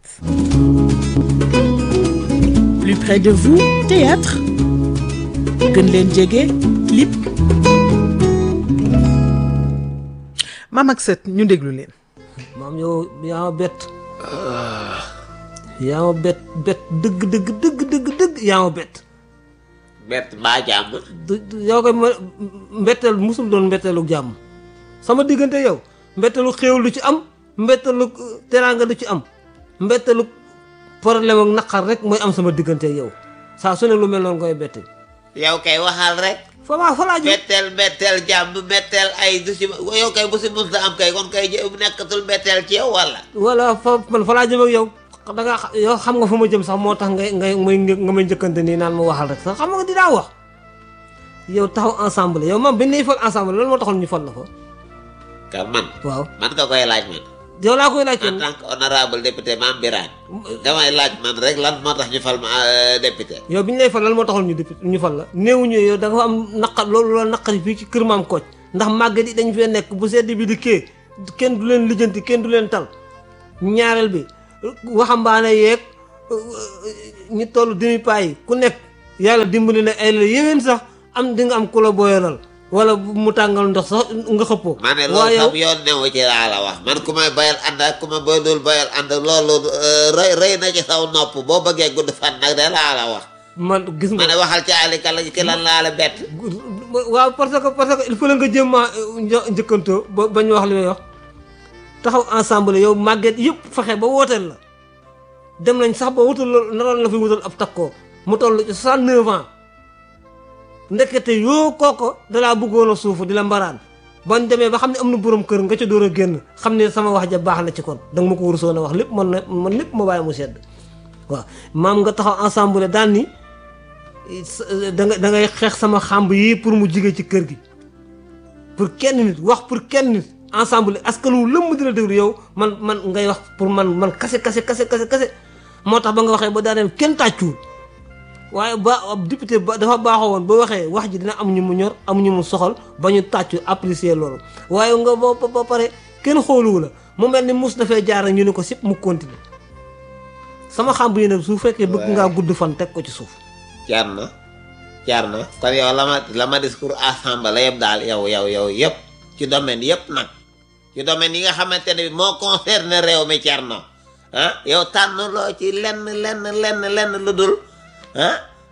Plus près de vous, théâtre gën leen jege clip Mam ak Sët ñu déglu leen. maam yow yaa ma bett yaa ma bett bett dëgg dëgg dëgg dëgg dëgg yaa ma bett bett mbaa jàmm du du- yow koy ma mbetteel musul doon mbetteelu jàmm sama diggante yow mbetteelu xéewal du ci am mbetteelu euh, teraanga du ci am mbetteelu problème ak naqar rek mooy am sama diggante yow saa su ne lu mel noonu koy bette yow kay waxal rek fa laa fa laa jëm betteel betteel jàmm betteel ay du si yow kay bu si mës a am kay kon kay jë- nekkatul betteel ci yow wala wala fa man fa laa jëm ak yow da nga xa- yow xam nga fu ma jëm sax moo tax ngay ngay may nga may njëkkante nii naan ma waxal rek sax xam nga dinaa wax yow taxaw ensemble yow man bi ñu lay fal ensemble loolu moo taxoon ñu fal la fa ka man waaw man nga koy laaj man yow laa koy laaj en tant que honorable député Mame Birane damay laaj man rek lan moo tax ñu fal ma euh, député yow bi ñu lay fal lan moo taxoon ñu député ñu fal la néewuñu yow da nga fa am naqar loolu la naqari fii ci kër maam Kocc ndax màggat yi dañ fee nekk bu sedd bi di kee kenn du leen lijjanti kenn du leen tal ñaareel bi waxambaane yeeg ñi toll demi paa yi ku nekk yàlla dimbali na ay la yéwén sax am di nga am ku la boyalal wala bu mu tàngal ndox sax nga xëppoo ma ne loolu waaye yow sam yoon newu ci laa la wax man ku may bayal ànd ak ku ma bëggul bayal ànd loolu euh, rëy rëy na ci saw nopp boo bëggee gudd fan nag de laa la wax man gis ma nga ne waxal ci alika la ki lan laa la bett waaw parce que parce que il faut la nga jéem a njëkkantoo ba bañ wax li may wax taxaw ensemble yow màgget yëpp fexe ba wooteel la dem nañ sax ba wutal la naroon la fi wutal ab takkoo mu toll ci 69 ans ndekete yoo kooko dalaa bëggoon a suufu di la mbaraan bañ demee ba xam ne am na borom kër nga ca door a génn xam ne sama wax ja baax na ci kon danga ma ko warusoon a wax lépp man na man lépp ma bàyyi mu sedd waaw maam nga taxaw ensemble daal ni da nga da ngay xeex sama xàmb yi pour mu jige ci kër gi pour kenn nit wax pour kenn nit ensemble askan wu lëmm di la déglu yow man man ngay wax pour man man kase kase kase kase kase moo tax ba nga waxee ba daaneel kenn tàccuwul waaye ba ab député ba dafa baaxoo woon ba waxee wax ji dina am ñu mu ñor am ñu mu soxal ba ñu tàccu apprécier loolu waaye nga ba ba pare kenn xooluwu la mu mel ni mus dafay jaar ñu ne ko sip mu continuer sama xàmb yi nag su fekkee bëgg ngaa gudd fan teg ko ci suuf jar na jar na kon yow la ma la ma discours assemblée yëpp daal yow yow yow yëpp ci domaine yëpp nag ci domaine yi nga xamante ne moo concerné réew mi cer na ah yow tànn loo ci lenn lenn lenn lenn lu dul ah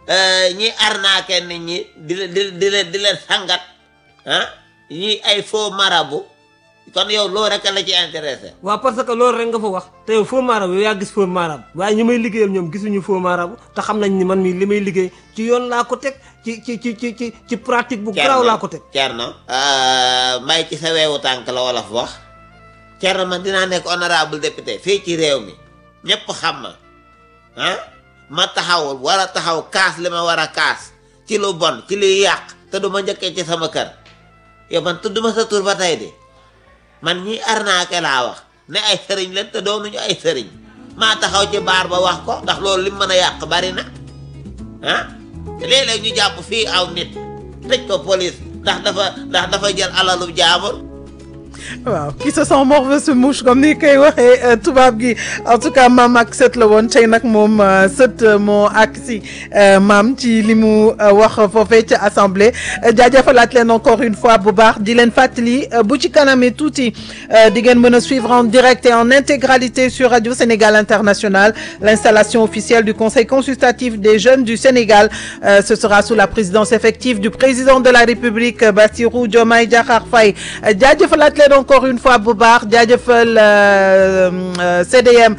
ñi arnaqué nit ñi di di di leen di leen sangat ah ñi ay faux marabout kon yow loolu rek la ci intéressé waaw parce que loolu rek nga fa wax te yow faux marabout yow yaa gis faux marabout waaye ñu may liggéeyal ñoom gisuñu faux marabout te xam nañ ni man mii li may liggéey ci yoon laa ko teg ci ci ci ci ci ci pratique bu garaaw laa ko teg Thierno mbay ci sa weewu tànk la wolof wax Thierno man dinaa nekk honorable député fii ci réew mi ñëpp xam ma ah ma taxawul war a taxaw kaas li ma war a kaas ci lu bon ci luy yàq te du ma njëkkee ci sama kër yow man tudduma sa tur ba tey de man ñi arnaqué laa wax ne ay sëriñ leen te doonuñu ay sëriñ maa taxaw ci baar ba wax ko ndax loolu lim mën a yàq bari na ah léeg-léeg ñu jàpp fii aw nit tëj ko police ndax dafa ndax dafa jël alalu jaamur waaw qui se sent mort veut se mouche comme ni koy waxee tubaab gi en tout cas maam ak sët la woon tey nag moom sët moo ak si maam ci li mu wax foofee ca assemblée jaajëfalaat leen encore une fois bu baax di leen fàttali bu ci kanamee tuuti di ngeen mën a suivre en direct et en intégralité sur Radio Sénégal International l'installation officielle du Conseil consultatif des jeunes du Sénégal ce sera sous la présidence effective du président de la République Bassirou Diomaye Diakhar Faye jaajëfalaat leen encore une fois bu baax jaajëfal CDM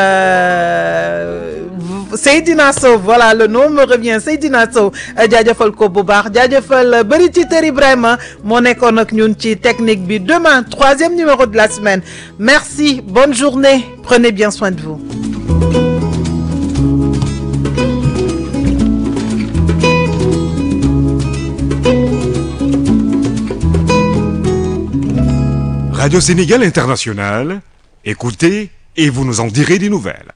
Seydina Sow voilà le nom me revient Seydina Sow jaajëfal ko bu baax jaajëfal bëri ci Ter Ibrahima moo nekkoon ak ñun ci technique bi demain troisième numéro de la semaine merci bonne journée prenez bien soin de vous Radio Sénégal International, écoutez et vous nous en direz des nouvelles.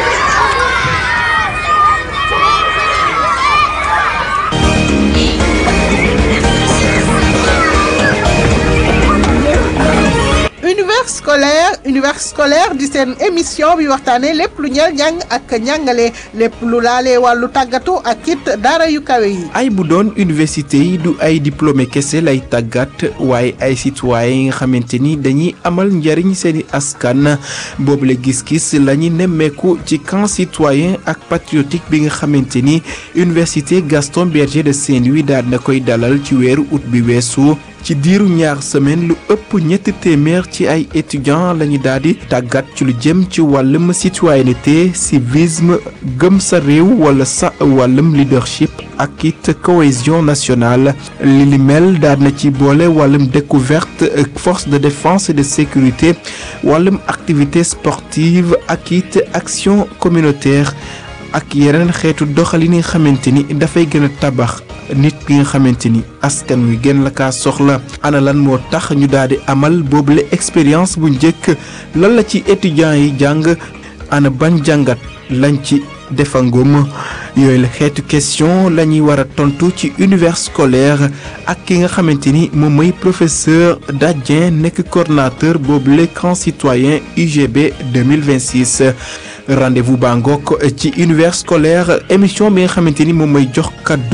univers scolaire univers scolaire di seen émission bi waxtaanee lépp lu ñeel njàng ak njàngale lépp lu laalee wàllu tàggatu ak it daara yu kawe yi. ay bu doon université yi du ay diplômé kese lay tàggat waaye ay citoyen yi nga xamante ni dañuy amal njariñ seeni askan boobule gis-gis la ñu nemmeeku ci camp citoyen ak patriotique bi nga xamante ni université Gaston Berger de Saint-Louis daal na koy dalal ci weeru août bi weesu. ci diiru ñaar semaine lu ëpp ñetti téeméer ci ay étudiants lañu daal di tàggat ci lu jëm ci wàllum citoyenneté civisme gëm sa réew wala sa wàllum leadership ak it cohésion nationale li li mel daal na ci boole wàllum découverte force de défense et de sécurité wàllum activité sportive ak it action communautaire ak yeneen xeetu doxalin yi nga xamante ni dafay gën a tabax nit ki nga xamante ni askan wi gën la kaa soxla ana lan moo tax ñu daal di amal boobule expérience bu njëkk lan la ci étudiants yi jàng ana ban jàngat lañ ci defangum yooyu la xeetu question la ñuy war a tontu ci univers scolaire ak ki nga xamante ni moom mooy professeur Dadien nekk coordonnateur boobule camp citoyen UGB 2026 rendez-vous baa ngoog ci univers scolaire émission bi nga xamante ni moom mooy jox kaddu